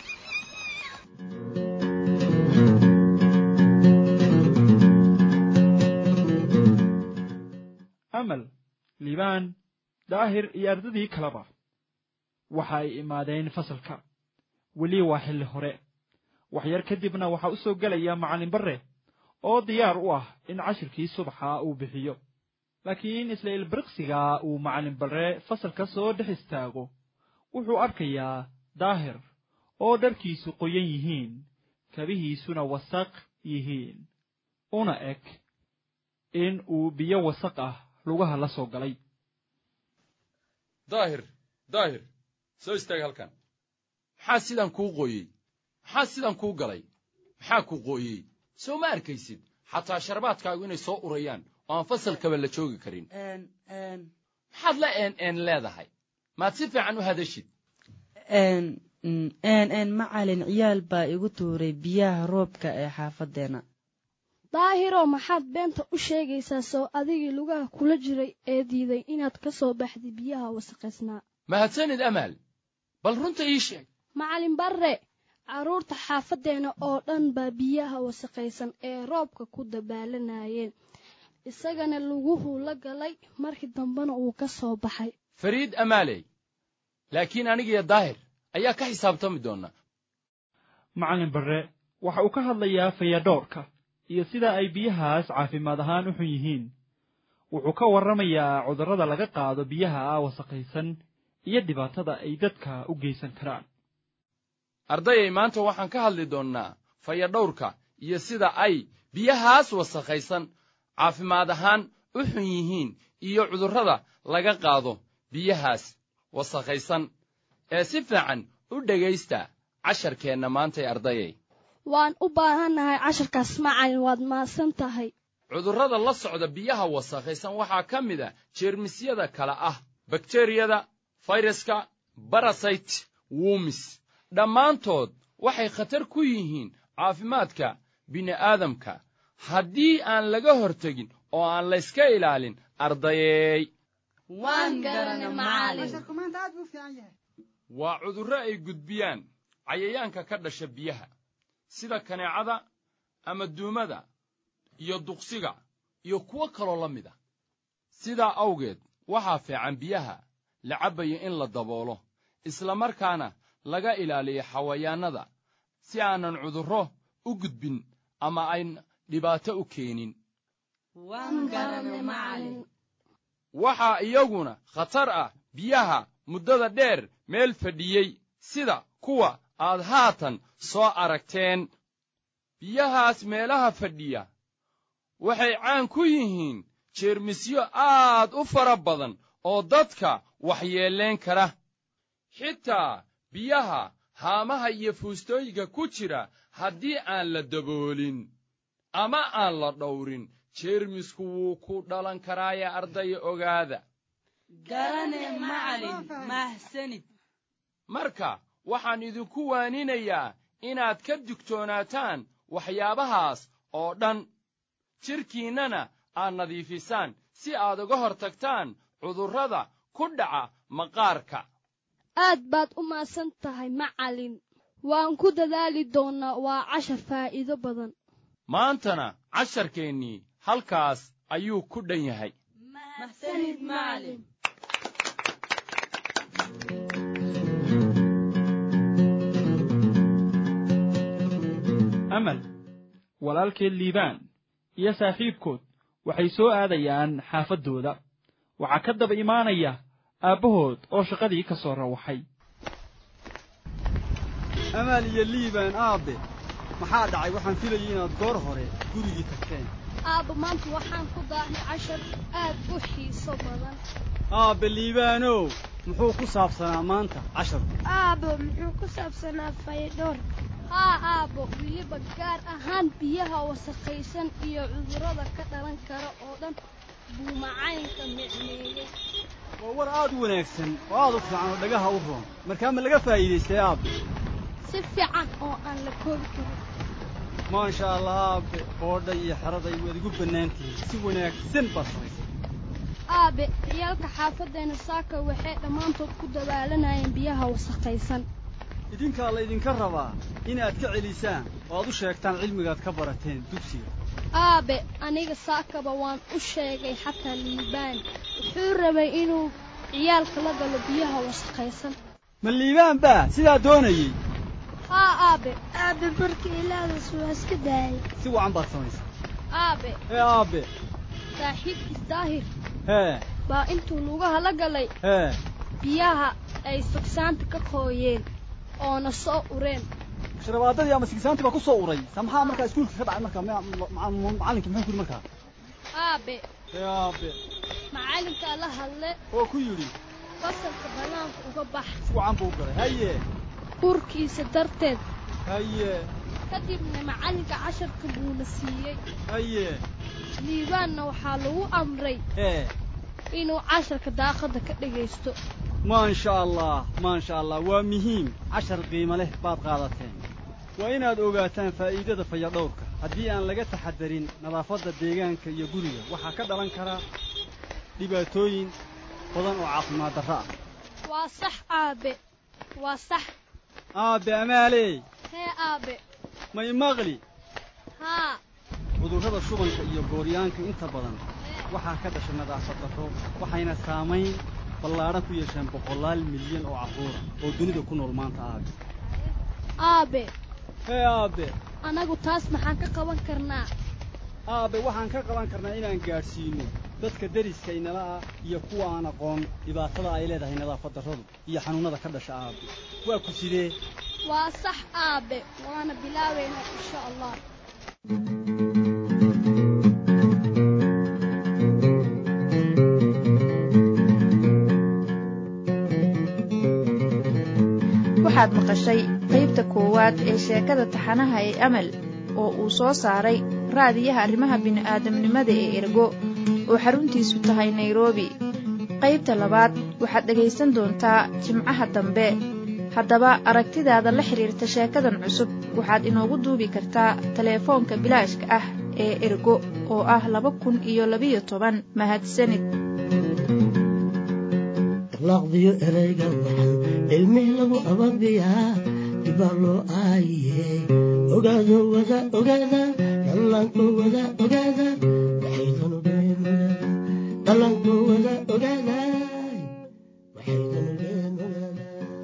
amal liibaan daahir iyo ardadii kaleba waxa ay imaadeen fasalka weli waa xilli hore waxyar kadibna waxaa u soo gelaya macallin barre oo diyaar u ah in cashirkii subaxa uu bixiyo laakiin isla ilbiriqsiga uu macallin barre fasalka soo dhex istaago wuxuu arkayaa daahir oo dharkiisu qoyan yihiin kabihiisuna wasaq yihiin una eg in uu biyo wasaq ah lugaha la soo galay daahir daahir soo istaag halkan maxaa sidan kuu qooyey maxaa sidan kuu galay maxaa kuu qooyey soo ma arkaysid xataa sharbaadkaagu inay soo urayaan oo aan fasalkaba la joogi karin maxaad la een een leedahay maad si fiican u hadashid n macalin ciyaal baa igu tuuray biyaha roobka ee xaafaddeena daahiro maxaad beenta u sheegaysaa soo adigii lugaha kula jiray ee diiday inaad ka soo baxday biyaha wasaqaysnaa mahadsanid amaal bal runta ii sheeg macalin barre carruurta xaafaddeena oo dhan baa biyaha wasaqaysan ee roobka ku dabaalanayeen isagana luguhuu la galay markii dambena uu ka soo baxay fariid amaaley laakiin anigiyo daahir ayaa ka xisaabtami doona macallin barre waxa uu ka hadlayaa fayadhoorka iyo sida ay biyahaas caafimaad ahaan u xun yihiin wuxuu ka warramayaa cudurrada laga qaado biyaha wasaqaysan iyo dhibaatada ay dadka u geysan karaan ardayay maanta waxaan ka hadli doonnaa fayadhowrka iyo sida ay biyahaas wasakhaysan caafimaad ahaan u xun yihiin iyo cudurrada laga qaado biyahaas wasakhaysan ee si fiican u dhegaysta casharkeenna maantay ardayay waan u baahannahay casharkaas macalin waad mahadsan tahay cudurrada la socda biyaha wasakhaysan waxaa ka mid a jeermisyada kale ah bakteriyada fayraska barasayt wumis dhammaantood waxay khatar ku yihiin caafimaadka bini'aadamka haddii aan laga hortegin oo aan layska ilaalin ardayeey waa cudurro ay gudbiyaan cayayaanka ka dhasha biyaha sida kaneecada ama duumada iyo duqsiga iyo kuwo kaloo la mid a sidaa awgeed waxaa fiican biyaha la cabbayo in la daboolo isla markaana laga ilaaliyo xawayaannada si aanan cudurro u gudbin ama ayn dhibaato u keenin waxaa iyaguna khatar ah biyaha muddada dheer meel fadhiyey sida kuwa aad haatan soo aragteen biyahaas meelaha fadhiya waxay caan ku yihiin jeermisyo aad u fara badan oo dadka waxyeellayn kara xitaa biyaha haamaha iyo fuustooyinka ku jira haddii aan la daboolin ama aan la dhowrin jeermisku wuu ku dhalan karaaye ardaya ogaada garane macalin mahsanid marka waxaan idinku waaninayaa inaad ka digtoonaataan waxyaabahaas oo dhan jidhkiinnana aad nadiifisaan si aad uga hor tagtaan cudurrada ku dhaca maqaarka aad baad u maadsan tahay macalin waan ku dadaali doonnaa waa cashar faa'iido badan maantana casharkeennii halkaas ayuu ku dhan yahay mahsanid macalin amal walaalkeed liibaan iyo saaxiibkood waxay soo aadayaan xaafaddooda waxaa ka daba imaanaya aabbahood oo shaqadii ka soo rawaxay amaal iyo liibaan aabbe maxaa dhacay waxaan filayay inaad goor hore gurigii tagteen aabba maanta waxaan ku daahnay cashar aad u xiiso badan aabbe liibaanow muxuu ku saabsanaa maanta casharku aabbo muxuu ku saabsanaa fayadhoor haa aabbo weliba gaar ahaan biyaha wasakhaysan iyo cudurrada ka dhalan kara oo dhan buu macalinka micneeyey waa war aad u wanaagsan oo aad u fiican oo dhagaha u roon markaa ma laga faa'iidaystay aabbe si fiican oo aan la koobi karin maasha allah aabbe oodha iyo xeraday waad igu bannaan tihiin si wanaagsan baad samaysay aabe ciyaalka xaafaddeena saaka waxay dhammaantood ku dabaalanayeen biyaha wasakhaysan idinkaa laydinka rabaa inaad ka celisaan oo aad u sheegtaan cilmigaad ka barateen dugsiga aabe aniga saakaba waan u sheegay xataa liibaan wuxuu rabay inuu ciyaalka la galo biyaha wasakhaysan ma liibaan baa sidaa doonayey haa aabe aabe marka ilaadaas waa iska daayay si wacan baad samaysa aabe hee aabe saaxiibkiis daahir hee baa intuu lugaha la galay hee biyaha ay sugsaanta ka qooyeen oona soo ureen sharabaadadii ama sigisaantii baa ku soo uray sa maxaa markaa iskuulka ka dhacay markaa macallinka muxuu ku yidhi markaa aabe hee aabe macallinkaa la hadle oo ku yidhi fasalka bannaanka uga bax si wacan buu u galay haye urkiisa darteed haye kadibna macallinka casharka buuna siiyey haye liibaanna waxaa lagu amray hee inuu casharka daaqadda ka dhegaysto maasha allah maasha allah waa muhiim cashar qiimo leh baad qaadateen waa inaad ogaataan faa'iidada fayadhowrka haddii aan laga taxadarin nadaafadda deegaanka iyo guriga waxaa ka dhalan karaa dhibaatooyin badan oo caafimaad darro ah waa sax aabe waa sax aabe amaaley hee aabe may maqli haa cudurrada shubanka iyo gooryaanka inta badan waxaa ka dhashay nadaafad darro waxayna saamayn ballaadhan ku yeesheen boqolaal milyan oo carruura oo dunida ku nool maanta aabe aabe hee aabe annagu taas maxaan ka qaban karnaa aabe waxaan ka qaban karnaa inaan gaadhsiino dadka deriska inala ah iyo kuwa aan aqoon dhibaatada ay leedahay nadaafad darradu iyo xanuunnada ka dhasha aabe waa ku sidee waa sax aabe waana bilaabaynaa insha allah waxaad maqashay qaybta koowaad ee sheekada taxanaha ee amal oo uu soo saaray raadiyaha arrimaha bini'aadamnimada ee ergo oo xaruntiisu tahay nairobi qaybta labaad waxaad dhegaysan doontaa jimcaha dambe haddaba aragtidaada la xidhiirta sheekadan cusub waxaad inoogu duubi kartaa teleefoonka bilaashka ah ee ergo oo ah laba kun iyo labiyo toban mahadsanid laqdiyo erayga waxan cilmih lagu ababiyaa dibaa loo aayiye ogaado wada ogaada dhallaanko wada ogaada waxaydan ogeen ogaada dhallaanko wada ogaada waxaydan ogeen ogaada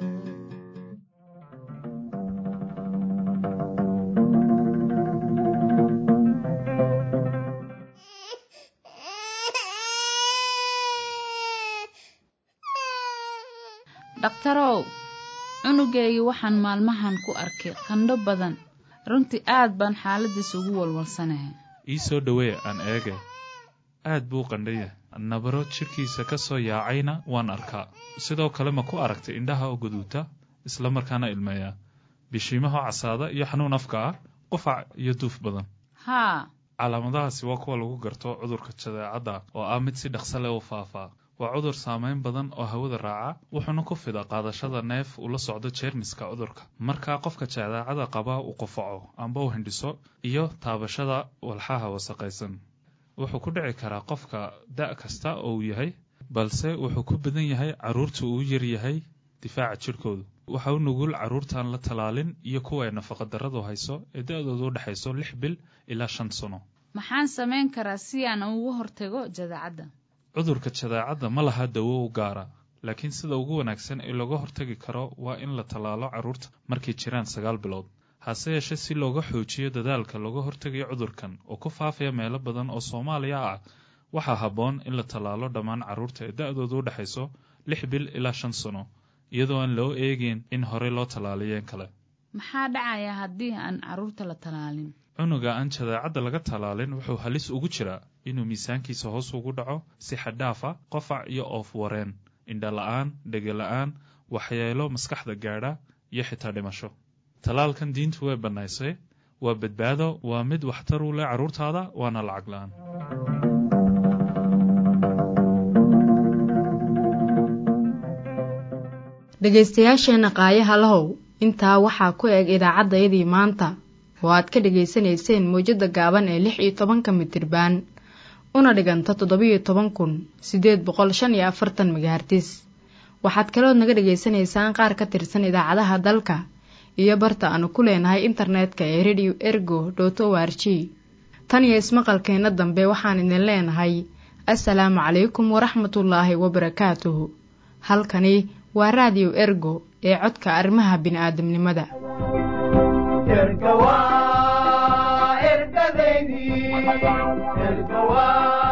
dhakhtarow cunugaygii waxaan maalmahan ku arkay qandho badan runtii aad baan xaaladiisa ugu walwalsanahay ii soo dhowee aan eege aad buu qandhaya nabaro jidhkiisa ka soo yaacayna waan arkaa sidoo kale ma ku aragtay indhaha oo guduuta isla markaana ilmeeya bishiimaha casaada iyo xanuun afka ah qufac iyo duuf badan haa calaamadahaasi waa kuwa lagu garto cudurka jadeecadda oo ah mid si dhaqso leh u faafaa waa cudur saamayn badan oo hawada raaca wuxuuna ku fida qaadashada neef ula socdo jeermiska cudurka markaa qofka jadeecada qaba uu qufaco amba u hindhiso iyo taabashada walxaha wasaqaysan wuxuu ku dhici karaa qofka da' kasta oo uu yahay balse wuxuu ku badan yahay carruurta uu yar yahay difaaca jidhkoodu waxa u nugul carruurtaan la talaalin iyo kuwa ay nafaqadarradu hayso ee da-doodu u dhexayso lix bil ilaa shan sano maxaan samayn karaa si aan uga hortago jadeecadda cudurka jadeecadda ma laha dawo u gaara laakiin sida ugu wanaagsan ee looga hortagi karo waa in la tallaalo carruurta markay jiraan sagaal bilood hase yeeshee si looga xoojiyo dadaalka looga hortagayo cudurkan oo ku faafaya meelo badan oo soomaaliya ah waxaa habboon in la tallaalo dhammaan carruurta ee da-doodu u dhexayso lix bil ilaa shan sano iyadoo aan loo eegin in horey loo tallaaliyeen kale maxaa dhacaya haddii aan carruurta la tallaalin cunuga aan jadeecadda laga tallaalin wuxuu halis ugu jiraa inuu miisaankiisa hoos ugu dhaco si xadhaafa qofac iyo oof wareen indhala-aan dhegala-aan waxyeelo maskaxda gaadha iyo xitaa dhimasho tallaalkan diintu way bannaysay waa badbaado waa mid waxtar u leh carruurtaada waana lacag la-aan dhegaystayaasheenna qaayaha lahow intaa waxaa ku eg idaacaddayadii maanta oo aad ka dhegaysanayseen mawjadda gaaban ee lix iyo tobanka mitirbaan una dhiganta toddobiyo toban kun siddeed boqol shan iyo afartan megahartis waxaad kalood naga dhegaysanaysaan qaar ka tirsan idaacadaha dalka iyo barta aanu ku leenahay internetka ee radio ergo dot o r g tan iyo ismaqalkeenna dambe waxaan idin leenahay assalaamu calaykum waraxmatullaahi wabarakaatuhu halkani waa raadiyo ergo ee codka arrimaha bini'aadamnimada erga waa ergadaydii erga waa